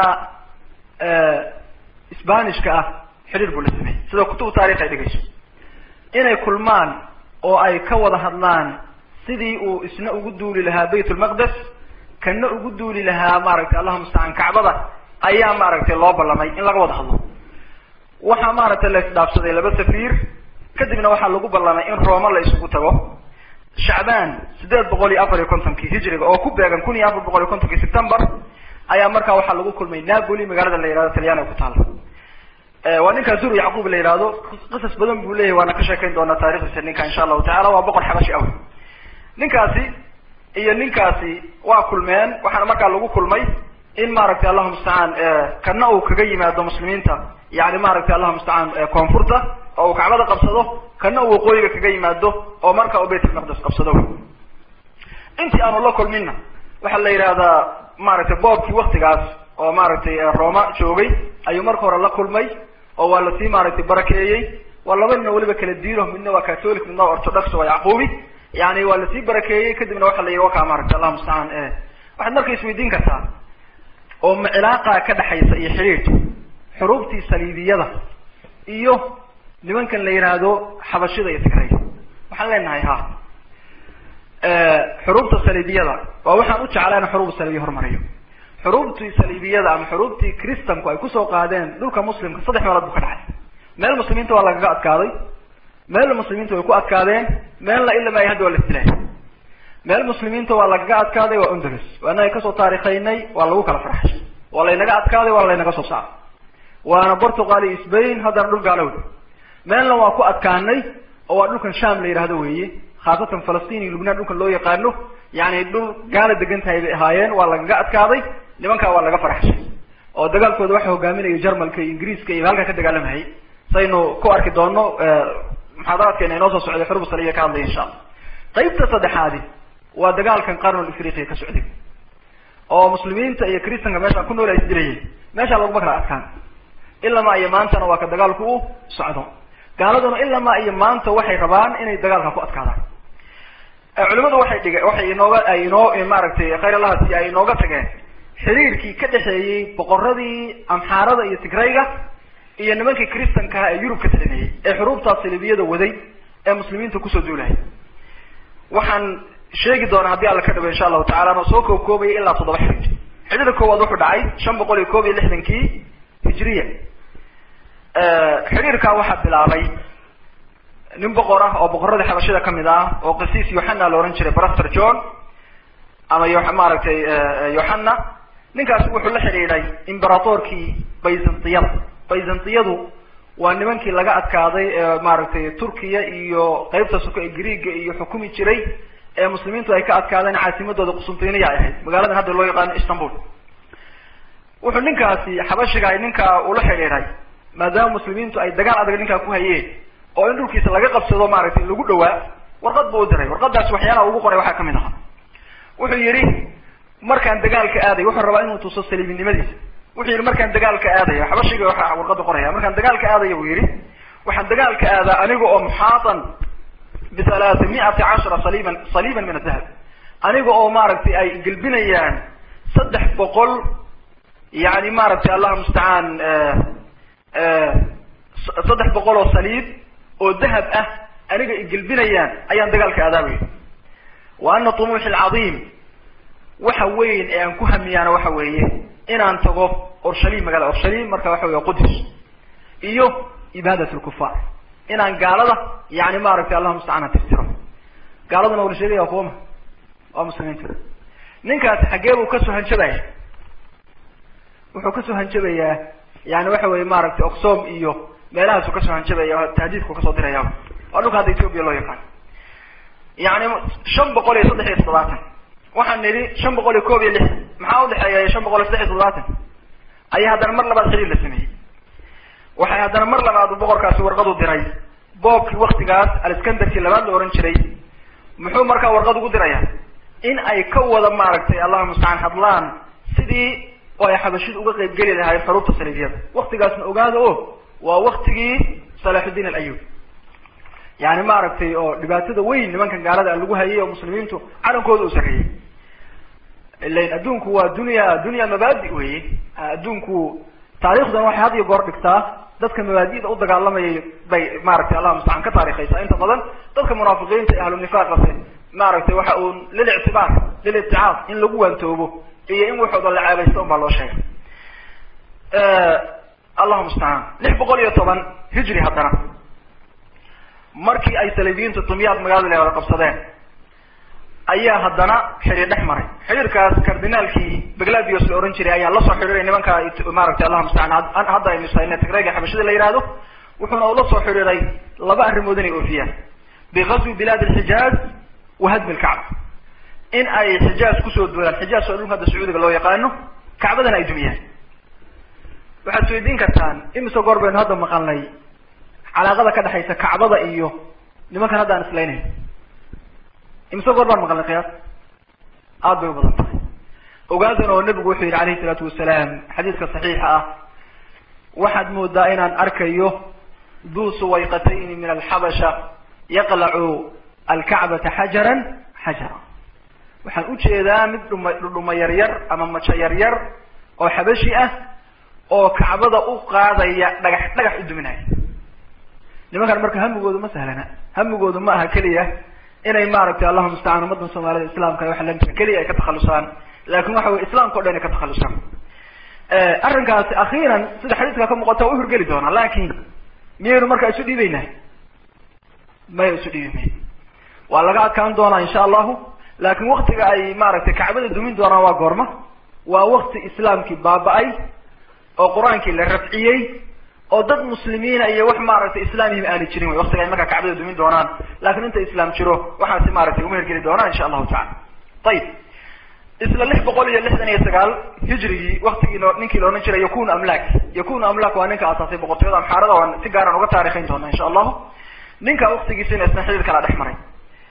sbanishka ah xidhiir buu la sameeyey sida kutubu taarikh ay dhigayso inay kulmaan oo ay ka wada hadlaan sidii uu isna ugu duuli lahaa bayt lmaqdes kana ugu duuli lahaa maaragtay allahuma mustacaan kacbada ayaa maaragtay loo ballamay in laga wada hadlo waxaa maaragtay la isdhaafsaday laba safiir kadibna waxaa lagu ballamay in rooma la isugu tago shacbaan sideed boqol iyo afar iyo kontonkii hijriga oo ku beegan kun iyo afar boqol iyo kontonkii september ayaa markaa waxaa lagu kulmay napoli magaalada la yihahdo talyaaniga ku taala waa ninkaa zur yacquub la yihahdo qisas badan buu leyahay waana ka sheekayn doonaa taarikhdiisa ninka insha allahu tacala waa boqor xabashi aw ninkaasi iyo ninkaasi waa kulmeen waxaana markaa lagu kulmay in maaragtay allahuma mustacaan kana uu kaga yimaado muslimiinta yani maaragtay allahuma mustacaan koonfurta oo uu kacbada qabsado kana uu waqooyiga kaga yimaado oo marka uu bayt lmaqdes qabsado intii aanu la kulminna waxaa la yidhahdaa maaragtay boobkii waktigaas oo maaragtay roma joogay ayuu marka hore la kulmay oo waa lasii maaragtay barakeeyey waa laba nina weliba kala diino midna waa catholic midna waa orthodox waa yacquubi yani waa lasii barakeeyey kadibna waxa la yidhi wakaa maaragtay allahuma mustacaan waxaad marka isweydiin kartaa oo macilaaqa ka dhexaysa iyo xidhiidh xuruubtii saliibiyada iyo nimankan la yidhaahdo xabashida iyo tigrayda waxaan leenahay ha xuruubta saliibiyada waa waxaan u jeclaa in xuruub saliibiya hormariyo xuruubtii saliibiyada ama xuruubtii kristanku ay kusoo qaadeen dhulka muslimka saddex meelood buu ka dhacay meel muslimiinta waa lagaga adkaaday meel muslimiinta way ku adkaadeen meelna ilama ay hadda waa la istilay meel muslimiinta waa lagaga adkaaday waa ondulus waa inaga kasoo taarikhaynay waa lagu kala farxay waa laynaga adkaaday waa laynaga soo saaray waana portugal iyo sbain haddana dhul gaalowd meelna waa ku adkaanay oo waa dhulkan sham la yidhahdo weeye khaasatan falastiin iyo lubnaan dhulkan loo yaqaano yani dhul gaala degan tahay bay ahaayeen waa lagaga adkaaday nimankaa waa laga farxshay oo dagaalkooda waxa hogaaminaya jarmalka iyo ingiriiska iyo halkaa ka dagaalamahayy saynu ku arki doono muxaadaraadkeena inoo soo socday xurub saliya ka hadlaya insha allah qaybta saddexaadi waa dagaalkan qarnul afriqiya ka socday oo muslimiinta iyo kristanka meesha ku nool ay isdilayeen meeshaa laguma kala adkaan ilamaa iyo maantana waa ka dagaalku u socdo gaaladuna ilamaa iyo maanta waxay rabaan inay dagaalka ku adkaadaan culimadu waxay dhiga waxay inooga ay inoo maaragtay khayr allahasi ay inooga tageen xiriirkii ka dhexeeyey boqoradii amxaarada iyo tigrayga iyo nimankii kristankaha ee yurub ka talinayay ee xuruubtaas salibiyada waday ee muslimiinta kusoo duulaya waxaan sheegi doonaa haddii alla ka dhabo insha allahu tacala anoo soo koob koobaya ilaa toddoba xidhiid xidhiidka koowaad wuxuu dhacay shan boqol iyo koob iyo lixdankii hijriya xidhiirkaa waxaa bilaabay nin boqor ah oo boqoradii xabashida kamid ah oo qisiis yohanna la ohan jiray braster john ama y maaragtay yohanna ninkaasi wuxuu la xidhiidhay imberatorkii byzantiyada byzantiyadu waa nimankii laga adkaaday ee maaragtay turkiya iyo qeybta suka ee greega iyo xukumi jiray ee muslimiintu ay ka adkaadeen caasimadooda qusuntiniya ay ahayd magaaladan hadda loo yaqaano istanbul wuxuu ninkaasi xabashiga ay ninkaa ula xidhiidhay maadaama muslimiintu ay dagaal adag ninkaa ku hayeen oo in dhulkiisa laga qabsado maaragtay lagu dhawaa warqad buu u diray warqadaas waxyaalaha ugu qoray waxaa kamid ahaa wuxuu yidhi markaan dagaalka aaday wuxuu rabaa inuu tuso saliibinimadiisa wuxuu yidhi markaan dagaalka aadaya xabashiga waxa warqada qoraya markaan dagaalka aadaya buu yidhi waxaan dagaalka aadaa aniga oo muxaatan bihalaata miati cashara saliiban saliiban min adahab aniga oo maaragtay ay gelbinayaan saddex boqol yani maaragtay allah mustacaan saddex boqol oo saliib oo dahab ah aniga i gelbinayaan ayaan dagaalka aadaabaya wa ana tumuuxi alcadiim waxa weyn ee aan ku hamiyaana waxa weeye inaan tago orshalim magaalada orshalim marka waxa wey qudus iyo ibaadat lkufaar inaan gaalada yani maaragtay allah mustacaan ha tirtiro gaaladuna wala sheegaya waa kuwama waa muslimiinta ninkaasi xaggee buu kasoo hanjabaya wuxuu kasoo hanjabayaa yani waxa weye maaragtay oxom iyo meelahaasu kasoo hanjabaya tahdiidku kasoo diraya waa dhulka hadda ethoopia loo yaqaan yani shan boqol iyo saddex iyo toddobaatan waxaan nidhi shan boqol iyo koob iyo lix maxaa udhexeeya shan boqol iyo saddex iyo toddobaatan ayaa haddana mar labaad xiriir la sameeyey waxay haddana mar labaad boqorkaasi warqad u diray boobkii waktigaas alskandarkii labaad la ohan jiray muxuu markaa warqad ugu diraya in ay ka wada maaragtay allahuma mustacaan hadlaan sidii oo ay xabashidu uga qayb geli lahaayeen xuruubta saliibiyada waktigaasna ogaada o waa waktigii salaxudiin alayub yani maaragtay oo dhibaatada weyn nimankan gaalada lagu hayay oo muslimiintu calankooda uu sarreeyey ilain adduunku waa dunya dunya mabaadi weye adduunku taarikhdan waxay had iyo goor dhigtaa dadka mabaadida u dagaalamayay bay maaragtay allah mustacaan ka taarikhaysaa inta badan dadka munaafiqiinta e ahlunifaaqase maaragtay waxa uu lilictibaar lilicticaad in lagu waantoobo iyo in waxooda la ceebaysta un baa loo sheegay allahu mustacaan lix boqol iyo toban hijri haddana markii ay saliibiyiintu dumyaad magaalada leewada qabsadeen ayaa haddana xiriir dhex maray xiriirkaas cardinaalkii bagladios la ohan jiray ayaa lasoo xidhiiray nimanka maaragtay allah mustacaan hadda aynu sayna tigrayga xabashida la yihahdo wuxuuna ula soo xidhiiray laba arrimood inay oofiyaan bigazwi bilaad alxijaaz wa hadmi lkacba in ay xijaaz kusoo duulaan xijaaz waa dhulka hadda sacuudiga loo yaqaano kacbadana ay dumiyaan waxaad isweydiin kartaan imise goor baynu hadda maqalnay calaaqada ka dhexaysa kacbada iyo nimankan hadda aan islaynayn imise goor baan maqalnay qiyaas aada bay u badan tahay ogaadan oo nebigu wuxuu yidhi alayhi salaatu wasalaam xadiiska saxiixa ah waxaad moodaa inaan arkayo duu suwayqatayni min alxabasha yaqlacu alkacbata xajaran xajara waxaan ujeedaa mid dhuma dhudhuma yaryar ama majo yaryar oo xabashi ah oo kacbada u qaadaya dhagax dhagax u duminaya nimankan marka hamigoodu ma sahlana hamigoodu ma aha keliya inay maaragtay allahuma mustacaan ummadan soomaalida islaamka waxa lamidka keliya ay ka takhalusaan laakin waxa weye islamka o dhan ay ka takhalusaan arrinkaasi akhiiran sida xadiiska ka muuqata waa uhorgeli doonaa laakin miyaynu markaa isu dhiibeynaa maya isu dhiibi may waa laga adkaan doonaa insha allahu laakin waktiga ay maaragtay kacbada dumin doonaan waa goorma waa wakti islaamkii baaba-ay oo qur-aankii la rafciyey oo dad muslimiina iyo wax maaragtay islaamihim aani jirin wey waktiga ay markaa kacbada dumin doonaan lakin inta islaam jiro waxaasi maaragtay uma hergeli doonaan insha allahu tacala ayib isla lix boqol iyo lixdan iyo sagaal hijrigii waktigii ninkii la odhan jiray yakunu amlak yakunu amlak waa ninka asaasay boqortooyada amxaarada waan si gaaran uga taarikhayn doona insha allahu ninka waktigiisina isna xiriir kala dhex maray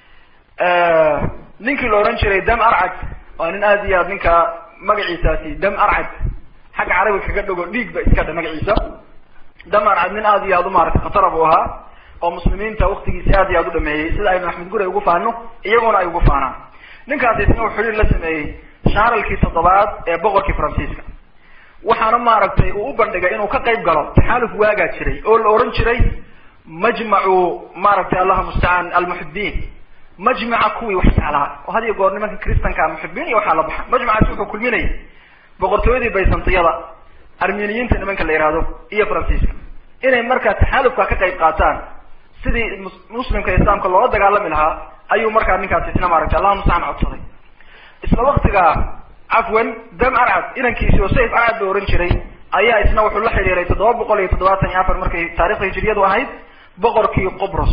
ninkii la odhan jiray dam arcad waa nin aada iyo aad ninka magaciisaasi dam arcad xagga carabiga kaga dhago dhiig ba iska dha magaciisa dam arcad nin aada iyo aad u maaragtay khatara buu ahaa oo muslimiinta waktigiisi aad iyo aad u dhameeyey sida aynu axmed guri ay ugu faano iyaguna ay ugu faanaan ninkaasi isna uu xiriir la sameeyey shaaralkii toddobaad ee boqorkii faransiiska waxaana maaragtay uu u bandhigay inuu ka qayb galo taxaaluf waagaa jiray oo la ohan jiray majmacu maaragtay allahuma mustacaan almuxibiin majmaca kuwii wax jeclaa oo had iyo goor nimanka kristanka muxibiin iyo waxaa la baxa majmacaasi wuxuu kulminayay boqortooyadii baysantiyada armeniyiinta nimanka la yihahdo iyo faransiiska inay markaa taxaalufka ka qayb qaataan sidii muslimka islaamka loola dagaalami lahaa ayuu markaa ninkaasi isna maaragtay allahuma mustacaan codsaday isla waktiga cafwan dam arcad inankiisi oo sayf arcad la ohan jiray ayaa isna wuxuu la xidhiiray toddoba boqol iyo toddobaatan iyo afar markay taarikhda hijiriyadu ahayd boqorkii qobros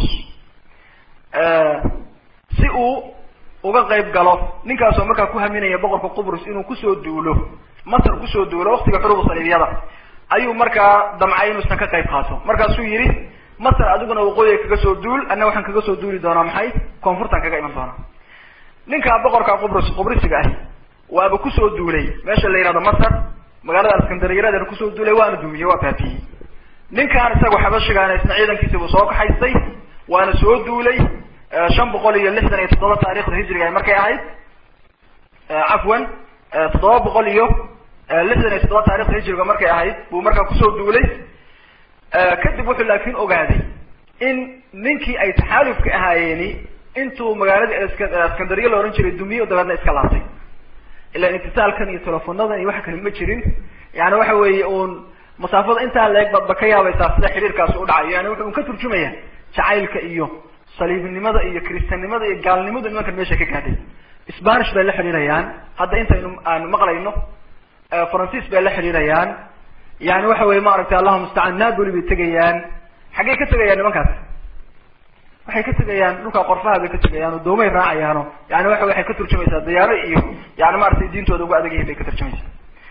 si uu uga qayb galo ninkaasoo markaa ku haminaya boqorka qubrus inuu kusoo duulo masr kusoo duulo waktiga xurubu saliibiyada ayuu markaa damcay inuusan ka qayb qaato markaasuu yihi masar adiguna waqooyiga kaga soo duul anna waxaan kaga soo duuli doonaa maxay koonfurtan kaga iman doonaa ninkaa boqorka qubris qubrisiga ahi waaba kusoo duulay meesha la yihahdo masar magaalada askandariyadeena kusoo duulay waana dumiyey waa baabiyey ninkaan isaga xabashigaana isna ciidankiisi buu soo kaxaystay waana soo duulay shan boqol iyo lixdan iyo toddoba taarikhda hijriga markay ahayd cafwan toddoba boqol iyo lixdan iyo toddoba taarikhda hijriga markay ahayd buu markaa kusoo duulay kadib wuxuu laakin ogaaday in ninkii ay taxaalufka ahaayeeni intuu magaalada askandariya la ohan jiray dumiye dabeedna iska laabtay ila itisaalkan iyo telefonadan iyo waxa kale ma jirin yani waxa weeye uun masaafada intaa leeg baad ba ka yaabaysaa sida xiriirkaasi u dhacayo yani wuxuu un ka turjumaya jacaylka iyo saliibnimada iyo kristanimada iyo gaalnimadu nimankan meesha ka gaadhay spanish bay la xidhiirayaan hadda intaynu aanu maqlayno faransiis bay la xidhiirayaan yani waxa weye maaragtay allahu mustacaan napoli bay tegayaan xaggey ka tegayaan nimankaas waxay ka tegayaan dhulka qorfaha bay ka tegayaan oo doomay raacayaano yani waxa waxay ka turjumaysaa diyaaro iyo yani maaragtay diintooda uga adag yihin bay ka turjumaysaa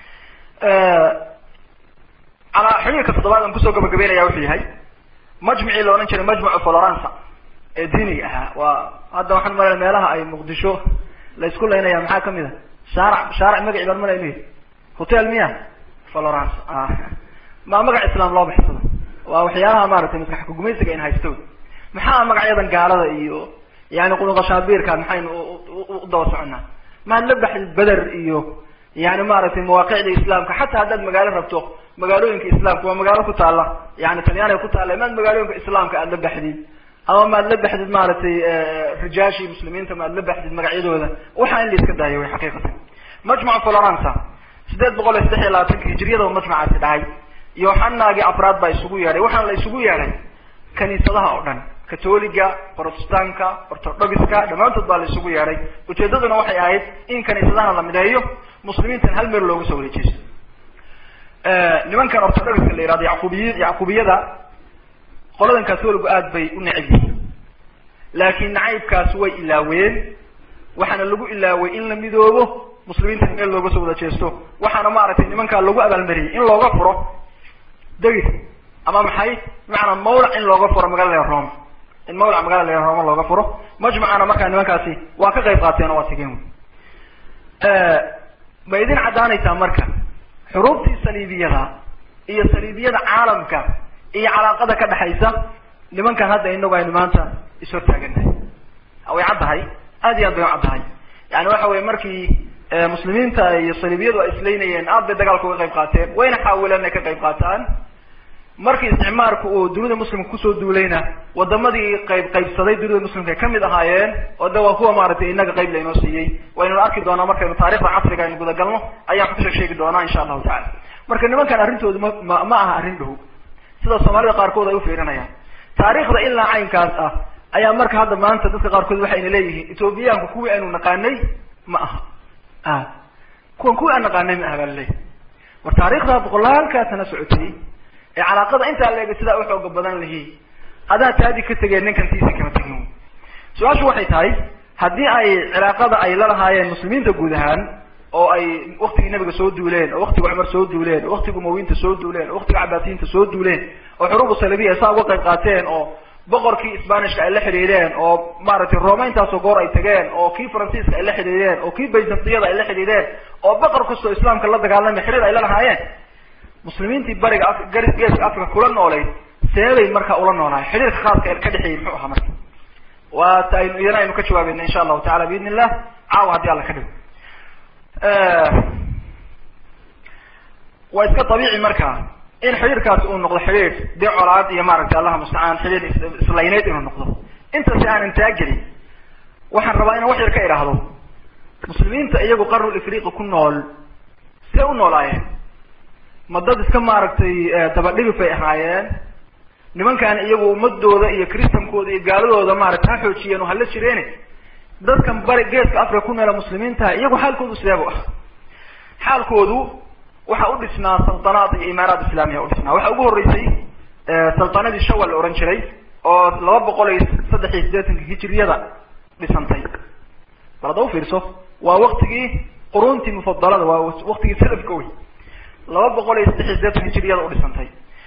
alaa xiriirka toddobaad aan kusoo gabagabeynaya wuxuu yahay majmicii la odhan jiray majmucu florence ee diiniga ahaa waa hadda waxaan malaya meelaha ay muqdisho la isku laynaya maxaa kamid a shaarac shaarac magaci baan malay inu hotel miya florence ma magac islaam loo baxsado waa waxyaalaha maaragtay maskax kugumaysiga in haysto maxaa magacyadan gaalada iyo yani qudunqashaabirka maxaynu u daba soconaa maad la baxdid beder iyo yani maaragtay mawaaqicda islaamka xataa haddaad magaalo rabto magaalooyinka islaamka waa magaalo ku taala yani talyaaniga ku taala maad magaalooyinka islaamka aad la baxdid ama maad la baxdid maaragtay rijaashii muslimiinta maad la baxdid magacyadooda waxaa in la iska daayo way xaqiiqatan majmuc florence sideed boqol iyo saddex iyo labaatanka hijriyada majmucaasi dhacay yoxanaagii afraad baa isugu yeedhay waxaana la isugu yeedhay kaniisadaha oo dhan catoliga protestanka orthodoxiska dhammaantood baa la isugu yeedhay ujeedaduna waxay ahayd in kaniisadahana la mideeyo muslimiintan hal meel looga soo wareejeyso nimankan orthodoxiska la yihahdo yaqubiy yacqubiyada qoladan catoligu aad bay u neceb yihiin laakiin nacaybkaas way ilaaween waxaana lagu ilaaway in la midoobo muslimiintan meel looga soo wada jeesto waxaana maaragtay nimankaa lagu abaalmariyey in looga furo degis ama maxay bimacnaa mawlac in looga furo magaalada roma in mawlac magaalada roma looga furo majmucana markaa nimankaasi waa ka qayb qaateen oo waa tegeen ma idin caddaanaysaa marka xuruubtii saliibiyada iyo saliibiyada caalamka iyo calaaqada ka dhexaysa nimankan hadda inagu aynu maanta ishortaaganahay way caddahay aad iyo aad bay u caddahay yani waxa weye markii muslimiinta iyo saliibiyadu ay islaynayeen aad bay dagaalka uga qayb qaateen wayna xaawileen inay ka qayb qaataan markii isticmaarku uu dunida muslimka kusoo duulayna wadamadii qayb qaybsaday dunida muslimka ay kamid ahaayeen oo de waa kuwa maaragtay inaga qayb lainoo siiyey waynuna arki doonaa markaynu taarikhda casriga aynu gudagalno ayaan ku sheeg sheegi doonaa insha allahu tacala marka nimankan arrintoodu ma ma ma aha arrin dhow sida soomaalida qaarkood ay ufiirinayaan taarikhda ilaa caynkaas ah ayaa marka hadda maanta dadka qaarkood waxayna leeyihiin ethoobiyaanku kuwii aynu naqaanay ma aha a kuwan kuwii aan naqaanay ma aha baa laleeyahy war taarikhda boqolaalkaa sana socotay ee calaaqada intaa leega sidaa uxooga badan lihi adaa taadi ka tegeen ninkan tiisi kama tegin su-aashu waxay tahay haddii ay cilaaqada ay la lahaayeen muslimiinta guud ahaan oo ay waktigii nabiga soo duuleen oo waktiga cumar soo duuleen oo waktiga umawiinta soo duuleen oo waktiga cabaasiyiinta soo duuleen oo xuruubu salabiya saa uga qayb qaateen oo boqorkii sbanishka ay la xidhiidheen oo maaragtay roma intaasoo goor ay tageen oo kii faransiiska ay la xidhiidheen oo kii byzantiyada ay la xidhiidheen oo boqor kastoo islaamka la dagaalamay xiriir ay la lahaayeen muslimiintii bariga a geeska africa kula noolayd seebay marka ula noolahay xiriirka khaaska ka dhexeeyey muxuu ahaa marka waa ta aynu iyana aynu ka jawaabeyna insha allahu tacala biidn illah caawa haddii alla ka dhigo waa iska dabiici marka in xidhiirkaasi uu noqdo xidhiir dee colaad iyo maaragtay allaha mustacaan xidhiir islayneyd inuu noqdo intasi aanan taagelin waxaan rabaa inaan wax yar ka idhaahdo muslimiinta iyagu qarnul ifriqi ku nool see u noolaayeen ma dad iska maaragtay dabadhigif ay ahaayeen nimankan iyagu ummadooda iyo kristankooda iyo gaaladooda maaragtay ha xoojiyeen oo hala jireene dadkan bari geeska africa ku noola muslimiintaha iyagu xaalkoodu sideebu ah xaalkoodu waxa u dhisnaa saltanaad iyo imaaraat islaamiya udhisnaa waxa ugu horreysay saltanadii shawal la ohan jiray oo laba boqol iyo saddex iyo siddeetanka hijiriyada dhisantay bal hadda ufiirso waa waktigii quruntii mufadalada waa waktigii salafka wey laba boqol iyo saddex iyo siddeetan hijiriyada udhisantay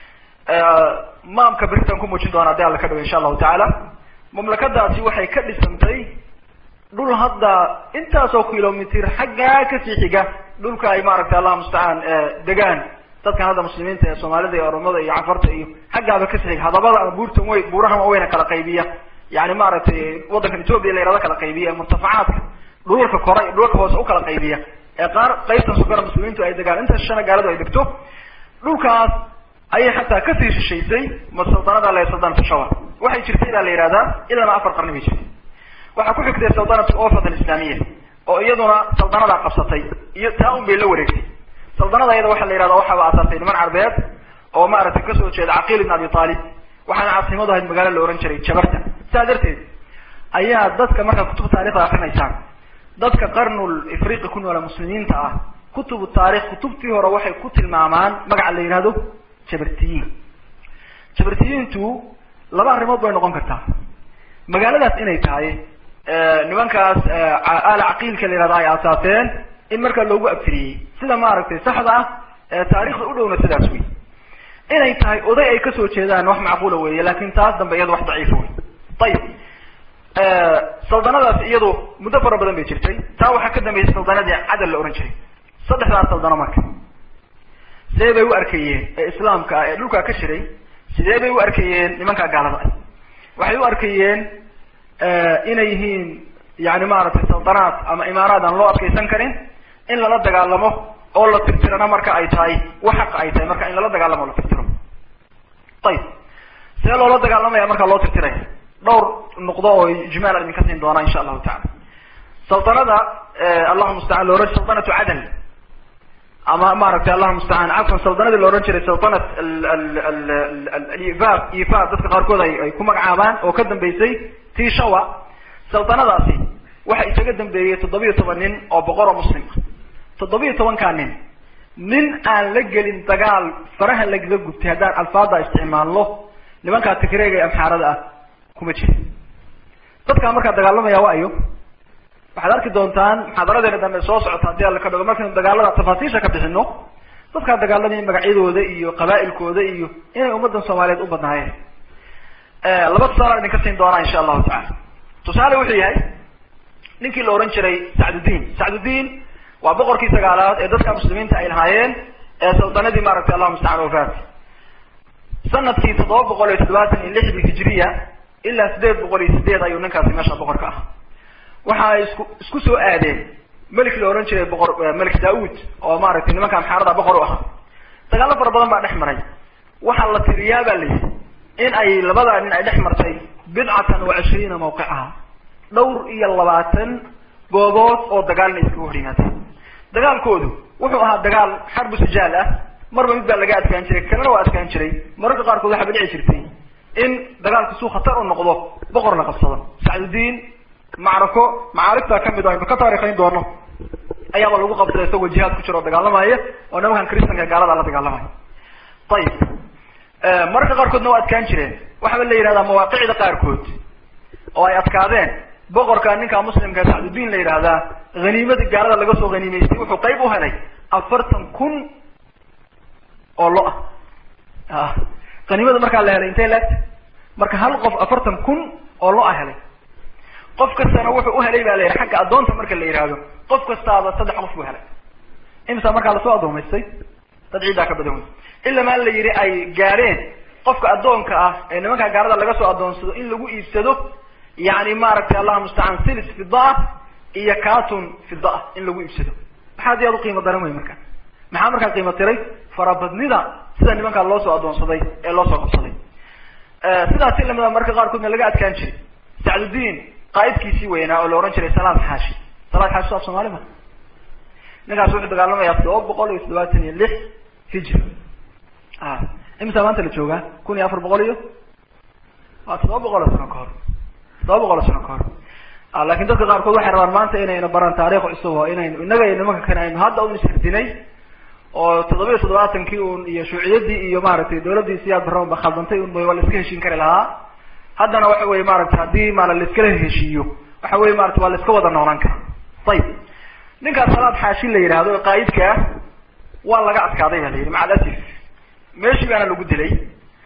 maamka beritan ku muujin doona hadii alla ka dhawo insha allahu tacaala mamlakadaasi waxay ka dhisantay dhul hadda intaasoo kilomitr xaggaa kasii xiga dhulka ay maaragtay allah mustacaan degaan dadkan hadda muslimiinta ee soomaalida iyo oromada iyo cafarta iyo xaggaaba kasii xiga hadabada ama buurtan wey buurahan waaweyna kala qaybiya yani maaragtay waddankan ethopiya la yihahdo kala qaybiya murtafacaadka dhulalka kora iyo dhulalka hoose ukala qaybiya ee qaar qaybtan sugara muslimiintu ay degaan inta shana gaaladu ay degto dhulkaas ayay xataa kasii shishaysay masaldanada la saldanatu shawar waxay jirtay baa la yihahdaa ilama afar qarni bay jirtay waxaa ku xigtay saldanatu ofat alislamiya oo iyaduna saldanadaa qabsatay iyo taa un bay la wareegtay saldanada iyada waxaa la yihahda waxaaba asaasay niman carbeed oo maaragtay kasoo jeeda caqiil ibn abi talib waxaana caasimadu ahayd magaalo la ohan jiray jabarta saa darteed ayaa dadka markaa kutub taarikhda akrinaysaan dadka qarnul ifriqi ku noola muslimiinta ah kutubu taarikh kutubtii hore waxay ku tilmaamaan magaca la yihahdo jabartiyiin jabartiyiintu laba arrimood bay noqon kartaa magaaladaas inay tahay nimankaas aala caqiilka la yihahdo ay aasaaseen in markaa loogu abtiriyey sida maaragtay saxda ah taarikhda u dhowna sidaas wey inay tahay oday ay kasoo jeedaan wax macquula weeye lakin taas dambe iyado wax daciifa wey ayib saldanadaas iyadu muddo fara badan bay jirtay taa waxaa ka dambeysay saldanadii cadal la ohan jiray saddexdaas saldano marka sidee bay u arkayeen ee islaamka ah ee dhulkaa ka jiray sidee bay u arkayeen nimankaa gaalada ah waxay u arkayeen inay yihiin yani maaragtay saldanaad ama imaaraad aan loo adkaysan karin in lala dagaalamo oo la tirtirana marka ay tahay wax xaqa ay tahay marka in lala dagaalamo o la tirtiro ayib sidee loola dagaalamaya markaa loo tirtiraya dhowr nuqdo oo ijmaal idinka siin doonaa insha allahu tacala saldanada allahuma mustacaan loohan saldanatu cadal ama maaragtay allahuma mustacaan cafwan saldanadii la ohan jiray saldanat ifa ifa dadka qaarkood ay ay ku magacaabaan oo ka dambeysay tii shawa saldanadaasi waxa isaga dambeeyey toddobiyo toban nin oo boqor oo muslim ah toddobiyo tobankaa nin nin aan la gelin dagaal faraha lagaga gubtay haddaan alfaada isticmaalno nimankaa tigreega ee amxaarada ah kuma jira dadkaa markaa dagaalamaya waa ayo waxaad arki doontaan muxaadaradeena dambe soo socota haddii alla ka dhago markaynu dagaalada tafaasiisha ka bixino dadkaa dagaalamaya magacyadooda iyo qaba'ilkooda iyo inay ummaddan soomaaliyeed u badnaayeen laba tusaale idinka siin doonaa insha allahu tacala tusaale wuxuu yahay ninkii la ohan jiray sacdudiin sacdudiin waa boqorkii sagaalaad ee dadka muslimiinta ay lahaayeen ee saldanadii maaragtay allahuma mustacaan wafaat sanadkii toddoba boqol iyo toddobaatan iyo lixdii hijiriya ilaa sideed boqol iyo sideed ayuu ninkaasi meesha boqorka ah waxa ay isku isku soo aadeen melik la ohan jiray boqor melik daud oo maaragtay nimanka amxaarada boqor u ahaa dagaalo fara badan baa dhex maray waxaa la tiriyaa baa la yidhi in ay labadaa nin ay dhex martay bidcatan wa cishriina mawqicaha dhowr iyo labaatan goobood oo dagaalna iskaga hor yimaadeen dagaalkoodu wuxuu ahaa dagaal xarbu sijaal ah marba mid baa laga adkaan jiray kalena waa adkaan jiray mararka qaarkood waxaa badhici jirtay in dagaalku suu khatar u noqdo boqor la qabsado sacdudiin macrako macaarigtaa kamid o aynu ka taarikhayn doono ayaaba lagu qabsaday isagoo jihaad ku jira oo dagaalamaya oo nimankan kristanka gaalada la dagaalamaya ayib mararka qaarkoodna waa adkaan jireen waxaaba la yihahdaa mawaaqicda qaarkood oo ay adkaadeen boqorka ninka muslimka sacdudiin la yidhaahdaa haniimadii gaalada laga soo haniimaystay wuxuu qayb u helay afartan kun oo lo ah haniimada markaa la helay intay laegta marka hal qof afartan kun oo lo a helay qof kastana wuxuu uhelay ba la yidhi xagga addoonta marka la yidhaahdo qof kastaaba saddex qof buu helay imisa markaa lasoo addoomaystay dad ciiddaa ka badan wey ilamaa la yidhi ay gaadheen qofka addoonka ah ee nimankaa gaalada laga soo addoonsado in lagu iibsado yani maaragtay allahuma mustacaan silis fida-ah iyo catun fida-ah in lagu iibsado maxaad iyaad uqiimo daran wey marka maxaa markaa qiimo tiray farabadnida sida nimankaa loo soo addoonsaday ee loo soo qabsaday sidaasi lamida marka qaarkoodna laga adkaan jiray sacdudiin qaaidkiisii weynaa oo la ohan jiray salaad xaashi salaad xaashi so af soomali ma ninkaas wuxuu dagaalamayaa todoba boqol iyo toddobaatan iyo lix hijri a imisa maanta la joogaa kun iyo afar boqol iyo waa toddoba boqol oo sano ka hor toddoba boqol oo sano ka hor lakin dadka qaarkood waxay rabaan maanta inayna baran taarikh cusub oo inaynu innaga iyo nimanka kane aynu hadda un ishirdinay oo toddoba iyo toddobaatankii un iyo shuuciyadii iyo maaragtay dawladdii siyaad barraban ba khaldantay un waa la iska heshiin kari lahaa haddana waxa weye maaragtay haddii maala laiskala heshiiyo waxa weye maarata waa la iska wada noolaan kara ayib ninkaas salaad xaashi la yidhaahdo qaa'idka ah waa laga adkaaday ba la yidhi maca alasif meeshii baana lagu dilay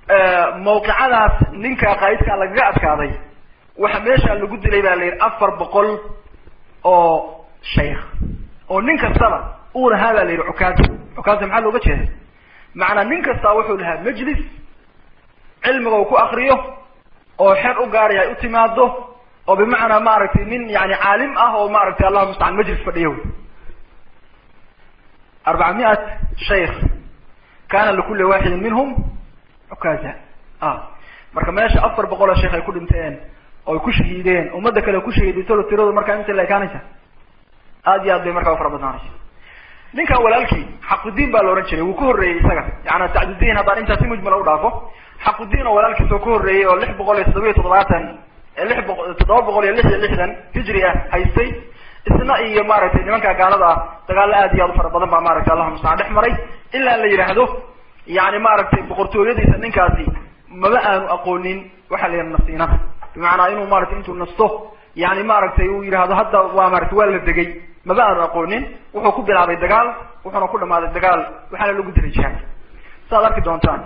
mawqicadaas ninka qaa'idka lagaga adkaaday waxa meesha lagu dilay baa la yidhi afar boqol oo shaykh oo nin kastaba uu lahaa baa la yidhi cukaasa cukaasa maxaa looga jeeda macnaa nin kasta wuxuu lahaa majlis cilmiga uu ku akriyo oo xer u gaaraya ay u timaado oo bimacnaa maaragtay nin yani caalim ah oo maaragtay allahuma mustacaan majlis fadhiyo wy arbaca miat shaykh kana likuli waxidin minhum cukaza a marka meesha afar boqol oo sheekh ay ku dhinteen oo ay ku shahiideen ummadda kale ku shahiidaysalo tiradu markaa inta la ekaanaysa aad iyo aad bay markaa ufara badnaanaysa ninkan walaalkii xaqudiin baa la ohan jiray wuu ka horreeyey isaga yaani sacdudiin haddaan intaa si mujmala u dhaafo xaqudiin oo walaalkiis oo ka horreeyey oo lix boqol iyo toddoba iyo toddobaatan lix boqo toddoba boqol iyo lix iyo lixdan hijri ah haystay isna iyo maaragtay nimanka gaalada ah dagaalo aad iyo aad u fara badan baa maaragtay allahuma mustacaan dhex maray ilaa la yidhaahdo yani maaragtay boqortooyadiisa ninkaasi maba aanu aqoonin waxaa la yidhaha nasiinada bimacnaa inuu maratay intuu nasto yani maaragtay uu yidhaahdo hadda waa maratay waa la degay maba aanu aqoonin wuxuu ku bilaabay dagaal wuxuuna ku dhamaaday dagaal waxaana lagu dilay jihaad saaad arki doontaan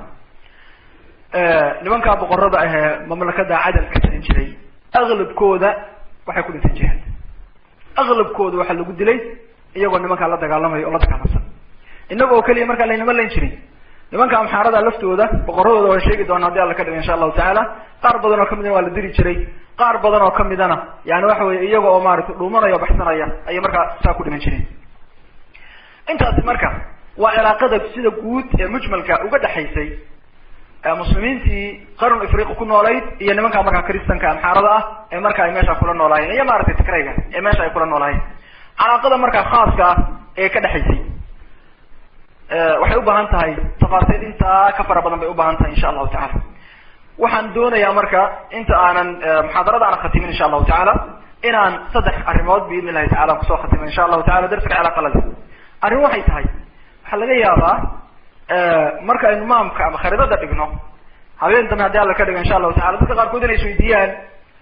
nimankaa boqorada ahee mamlakada cadal ka jirin jiray aglabkooda waxay ku dhinteen jihaad aglabkooda waxaa lagu dilay iyagoo nimankaa la dagaalamaya oo la dagaalamsan inaga oo keliya markaa laynama layn jirin nimanka amxaarada laftooda boqoradooda waan sheegi doona hadii alla ka dhigo insha allahu tacaala qaar badan oo kamidana waa la diri jiray qaar badan oo kamidana yani waxa weye iyaga oo maaragtay dhuumanaya o baxsanaya ayay markaa saa ku dhiman jireen intaasi marka waa cilaaqada sida guud ee mujmalka uga dhexaysay muslimiintii qarn afriqa ku noolayd iyo nimanka markaa kristanka amxaarada ah ee marka ay meesha kula noolaayeen iyo maaragtay tigrayga ee meesha ay kula noolaayeen calaaqada markaa khaaska ah ee ka dhexaysay waxay u baahan tahay tafaasiil intaa ka fara badan bay u baahan tahay insha allahu tacala waxaan doonayaa marka inta aanan muxaadarada aanan khatimin insha allahu tacaala inaan saddex arrimood biidn illahi tacala kusoo khatimo insha allahu tacala darsiga cilaaqalada arrin waxay tahay waxaa laga yaabaa marka aynu maamka ama kharidada dhigno habeen dambe haddii alla ka dhigo insha allahu tacala dadka qaarkood inay isweydiiyaan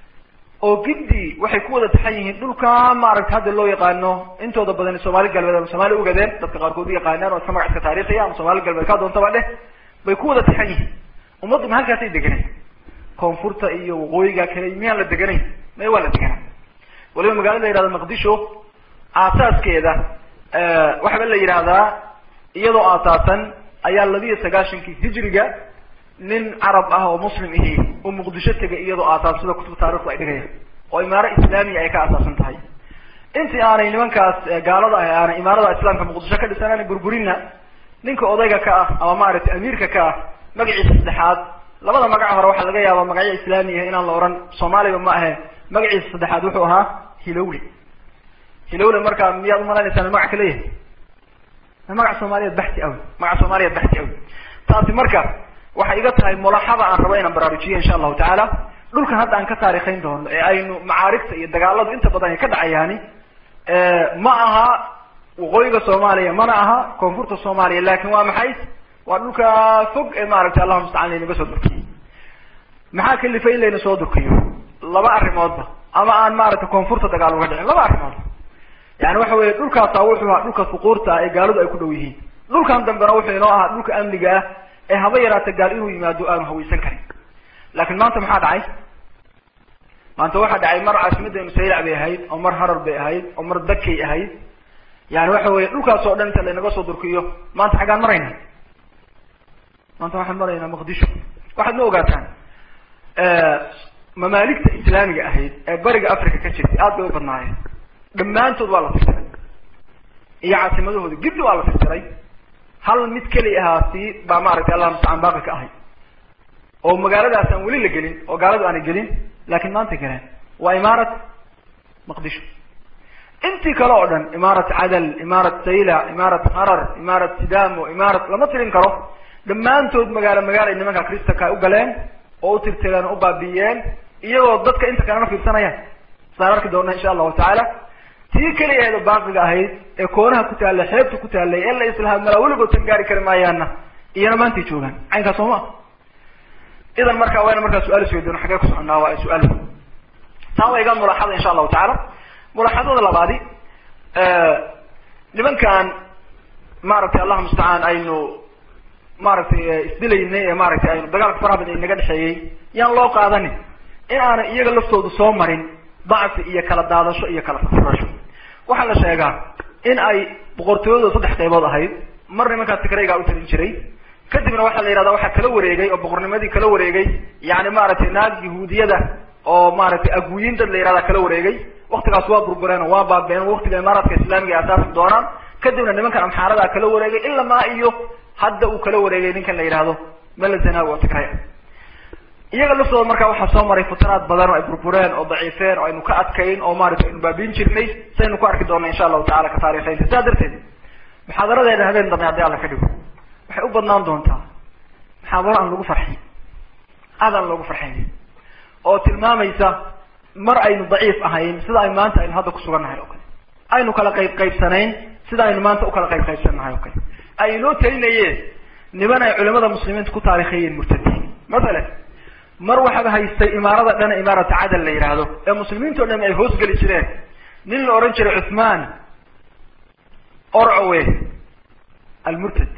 oo giddi waxay ku wada taxan yihiin dhulka maaragta hadda loo yaqaano intooda badan soomaali galbeed ama somaali ugadeen dadka qaarkood u yaqaanaan oo iska magac iska taariikhiya ama somaali galbeed kaa doontaba dheh bay ku wada taxan yihiin ummaddu ma halkaasay deganay koonfurta iyo waqooyiga kale miyaan la deganayn may waa la deganaa waliba magaalada la yihahdo maqdisho aasaaskeeda waxaba la yidhaahdaa iyadoo aasaasan ayaa labiyo sagaashankii hijriga nin carab ah oo muslim ihi oo muqdisho tegay iyadoo aasaas sida kutub taarikhdu ay dhigayaan oo imaaro islaamiya ay ka aasaasan tahay intii aanay nimankaas gaalada ah aanay imaarada islaamka muqdisho ka dhisan aanay burburinna ninka odayga ka ah ama maaragtay amiirka ka ah magaciisa saddexaad labada magac hore waxaa laga yaabaa magacyo islaamiya inaan la ohan soomaaliba ma ahe magaciisa saddexaad wuxuu ahaa hilowle hilowle markaa miyaad umalaynaysaa magac ka leeyahay magac soomaaliyeed baxti awi magac soomaaliyeed baxti awi taasi marka waxay iga tahay mulaxada aan rabo inaan baraarujiyo insha allahu tacaala dhulkan hadda aan ka taarikhayn doono ee aynu macaarigta iyo dagaaladu inta badan ay ka dhacayaani ma aha waqooyiga soomaaliya mana aha koonfurta soomaaliya lakin waa maxay waa dhulka fog ee maaragtay allahuma mustacaan laynaga soo durkiyo maxaa kalifay in layna soo durkiyo laba arrimoodba ama aan maaragtay koonfurta dagaal uga dhicin laba arrimoodba yani waxa weye dhulkaasa wuxuu ahaa dhulka fuquurta ah ee gaaladu ay ku dhow yihiin dhulkan dambena wuxuu inoo ahaa dhulka amniga ah ee haba yaraata gaal inuu yimaado aanu hawaysan karin laakin maanta maxaa dhacay maanta waxaa dhacay mar caasimaddeenu saylac bay ahayd oo mar harar bay ahayd oo mar dakay ahayd yani waxa weye dhulkaas oo dhan inta laynaga soo durkiyo maanta xaggaan marayna maanta waxaan maraynaa maqdisho waxaad ma ogaataan mamaaligta islaamiga ahayd ee bariga africa ka jirtay aad bay u badnaayeen dhammaantood waa la tirtiray iyo caasimadahooda gibdi waa la tirtiray hal mid keli ahaasi baa maaragtay allah mustacaan baaqi ka ahay oo magaaladaas aan weli la gelin oo gaaladu aanay gelin laakin maanta galeen waa imaarat maqdisho intii kale oo dhan imaarat cadal imaarat sayla imaarat harar imaarat sidamo imaarat lama tirin karo dhammaantood magaalo magaalo ay nimanka kristanka u galeen oo u tirtireen oo u baabi'iyeen iyagoo dadka inta kalena fiirsanayaan saan arki doona insha allahu tacaala tii keliya aheed oo baaqiga ahayd ee koonaha ku taallay xeebta ku taallay ee la islahaa malaa weligood tan gaari kari maayaanna iyana maantay joogaan caynkaas soo ma idan marka wayna markaa su-aal isweydiino xagee ku soconaa waa su-aal taa waa iga mulaaxada insha allahu tacaala mulaaxadada labaadi nimankan maaragtay allah mustacaan aynu maaragtay isdilaynay ee maaragtay aynu dagaalka faraha badan inaga dhexeeyey yaan loo qaadanin in aanay iyaga laftoodu soo marin dacfi iyo kala daadasho iyo kala furfurasho waxaa la sheegaa in ay boqortooyadu saddex qaybood ahayd mar nimankaa tigraygaa u talin jiray kadibna waxaa la yihahda waxaa kala wareegay oo boqornimadii kala wareegay yani maaragtay naag yahuudiyada oo maaragtay aguyin dad la yihahda kala wareegay waktigaas waa burbureen oo waa baabeen waktiga imaaraadka islaamiga ay asaasi doonaan kadibna nimankan amxaaradaa kala wareegay ilamaa iyo hadda uu kala wareegay ninkan la yihahdo melazanawi oo tigray iyaga laftooda markaa waxaa soo maray futanaad badan oo ay burbureen oo daciifeen oo aynu ka adkayn oo maaragtay aynu baabiin jirnay saynu ku arki doona insha allahu tacala ka taariikhaynta saa darteed muxaadaradeena habeen dambe haddii alla ka dhigo waxay u badnaan doontaa muxaadaro aan lagu farxin aad aan loogu farxayn oo tilmaamaysa mar aynu daciif ahayn sida ay maanta aynu hadda kusugannahay oo kale aynu kala qayb qaybsanayn sida aynu maanta ukala qayb qaybsannahay oo kale ay inoo talinayeen niman ay culimada muslimiinta ku taarikhayeen murtadiin mathalan mar waxaaba haystay imaarada dhan imaarata cadal la yidhaahdo ee muslimiinta o dham ay hoosgeli jireen nin la ohan jiray cuthman orcowe almurtad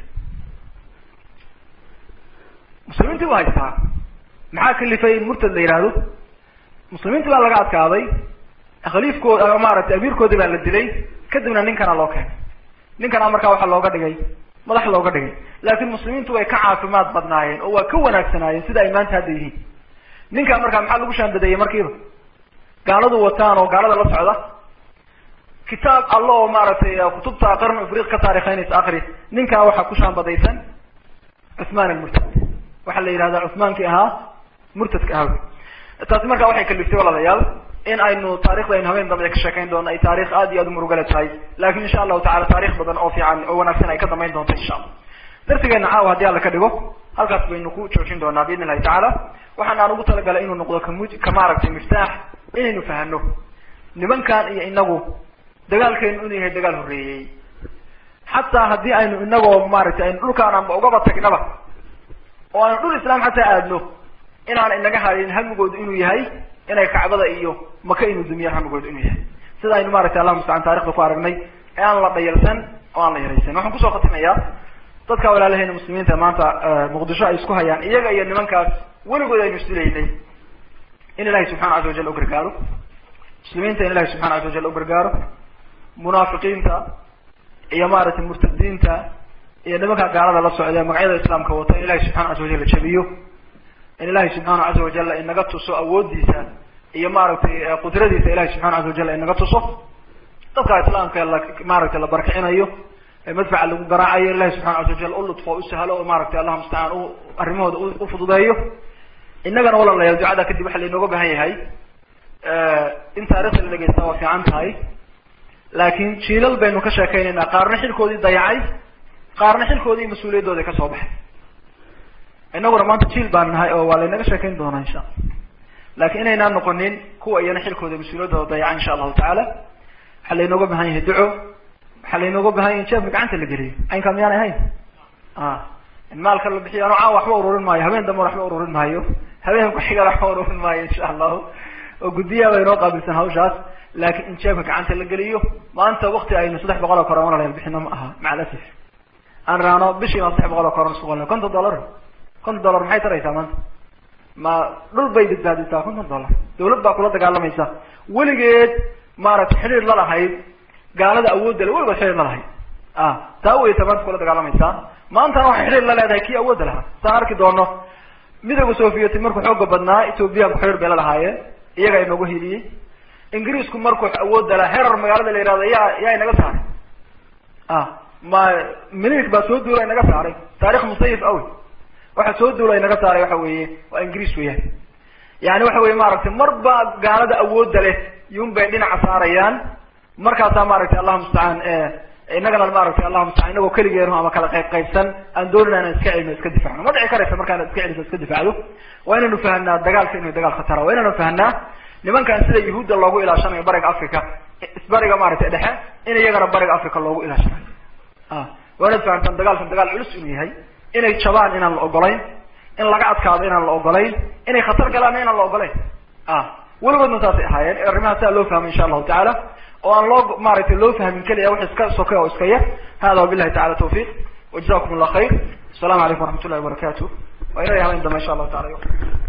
muslimiintii buu haystaa maxaa kalifay in murtad la yidhaahdo muslimiintii baa laga adkaaday khaliifkood maaragtay amiirkoodii baa la dilay kadibna ninkana loo keenay ninkana markaa waxaa looga dhigay madax looga dhigay laakin muslimiintu way ka caafimaad badnaayeen oo waa ka wanaagsanaayeen sida ay maanta hadda yihiin ninkaa markaa maxaa lagu shaanbadeeyey markiiba gaaladu wataan oo gaalada la socda kitaab alla oo maaragtay kutubta qarn afriq ka taarikheynaysa akri ninkaa waxaa ku shaanbadaysan cuthman almurtad waxaa la yidhahdaa cuthmaankii ahaa murtadka ahaw taasi markaa waxay kaliftay waladayaal in aynu taarikhda aynu habeen dambe ka sheekayn doono ay taarikh aad iyo aad umurugale tahay lakin insha allahu tacala taarikh badan oo fiican oo wanaagsan ay ka dambayn doonto insha allah darsigeena caawa haddii alla ka dhigo halkaas baynu ku joojin doonaa biidn illahi tacaala waxaan aan ugu talagalay inuu noqdo kamu ka maaragtay miftaax inaynu fahano nimankan iyo inagu dagaalkeenu inuu yahay dagaal horreeyey xataa haddii aynu inagoo maaragtay aynu dhulkaan anba ugaba tagnaba oo aynu dhul islaam xataa aadno inaan inaga harin hamigoodu inuu yahay inay kacbada iyo maka inuu dumiyaan hamigoodu inuu yahay sida aynu maaragtay allah mustacaan taarikhda ku aragnay ee aan la dhayalsan oo aan la yaraysan waxaan kusoo khatimayaa dadka walaalaheena muslimiinta maanta muqdisho ay isku hayaan iyaga iyo nimankaas weligood aynu isdilaynay in ilahay subxana casa wajal u gargaaro muslimiinta in ilahay subxana casa wajal u gargaaro munaafiqiinta iyo maaragtay murtadiinta iyo nimanka gaalada la socda magacyada islaamka wata in ilahay subxana casa wajal jabiyo in ilahay subxaana casa wajal inaga tuso awoodiisa iyo maaragtay qudradiisa ilahay subxana casa wajal inaga tuso dadka islaamka la maaragtay la barkicinayo ee madfaca lagu garaacayo ilahi subxana casa wajal u ludfo u sahlo oo maaragtay allah mustacaan u arrimahooda u fududeeyo innagana walalayaal ducada kadib waxa lainooga baahan yahay in taarikhda la dhegeysta waa fiican tahay laakin jiilal baynu ka sheekeynaynaa qaarna xilkoodii dayacay qaarna xilkoodii mas-uuliyaddooda kasoo baxay inaguna maanta jiil baan nahay oo waa laynaga sheekayn doonaa insha alla lakin inaynaan noqonin kuwa iyana xilkooda mas-uuliyaddooda dayaca insha allahu tacaala waxaa laynooga bahan yahay duco waxaa laynooga bahan yahay in jeefka gacanta la geliyo aynkaa miyaan ahayn in maalka la bixiyo ano caawa waxba ururin maayo habeen dambe waxba ururin maayo habeen ku-xigan waxba ururin maayo insha allahu oo guddiyaha ba inoo qaabilsan hawshaas laakin in jeefka gacanta la geliyo maanta wakti aynu saddex boqol oo koron walalayaal bixino ma aha maca alasaf aan raano bishii baan saddex boqol oo koron isku qolna konton dollar konton dollar maxay taraysaa maanta ma dhul bay badbaadisaa konton dollar dawlad baa kula dagaalamaysa weligeed maaragtay xidhiir la lahayd gaalada awoodda le weligood xidhiir la lahayd a taa weyta maanta kula dagaalamaysaa maantana waxay xidhiir la leedahay kii awoodda lahaa saan arki doono midooda sovieti markuu xooga badnaa ethoobiyaanku xidhiir bay la lahaayeen iyaga inooga hiliyey ingiriisku markuu awoodda lahaa herar magaalada la yihahdo yaa yaa inaga saaray a ma milik baa soo duula inaga saaray taarikh musayif awy waxa soo duula inaga saaray waxa weeye waa ingiriis weeyaan yani waxa weye maaragtay marba gaalada awoodda leh yun bay dhinaca saarayaan markaasaa maaragtay allahu mustacaan inagana maaragtay allahu mustacaan inagoo keligeenu ama kala qayb qaybsan aan doonin inaan iska celino iska difacno ma dhici karaysa markaan iska celiso iska difacdo waa inaynu fahanaa dagaalka inuu dagaal khatara waa inaynu fahanaa nimankan sida yahuudda loogu ilaashanayo bariga africa isbariga maaragtay dhexe in iyagana bariga africa loogu ilaashanayo a waa inaad fahantaan dagaalkan dagaal culus inuu yahay inay jabaan inaan la ogolayn in laga adkaado inaan la ogolayn inay khatar galaanna inaan la ogolayn a weligoodna saasay ahaayeen arrimaha saa loo fahmay insha allahu tacaala oo aan loo maaragtay loo fahmin keliya wax iska soke oo iska yar hada wabillahi tacala tawfiq wajazakum allah khayr السلام عليكم ورحمة الله وبركاته وإلى يوم إن شاء الله تعالى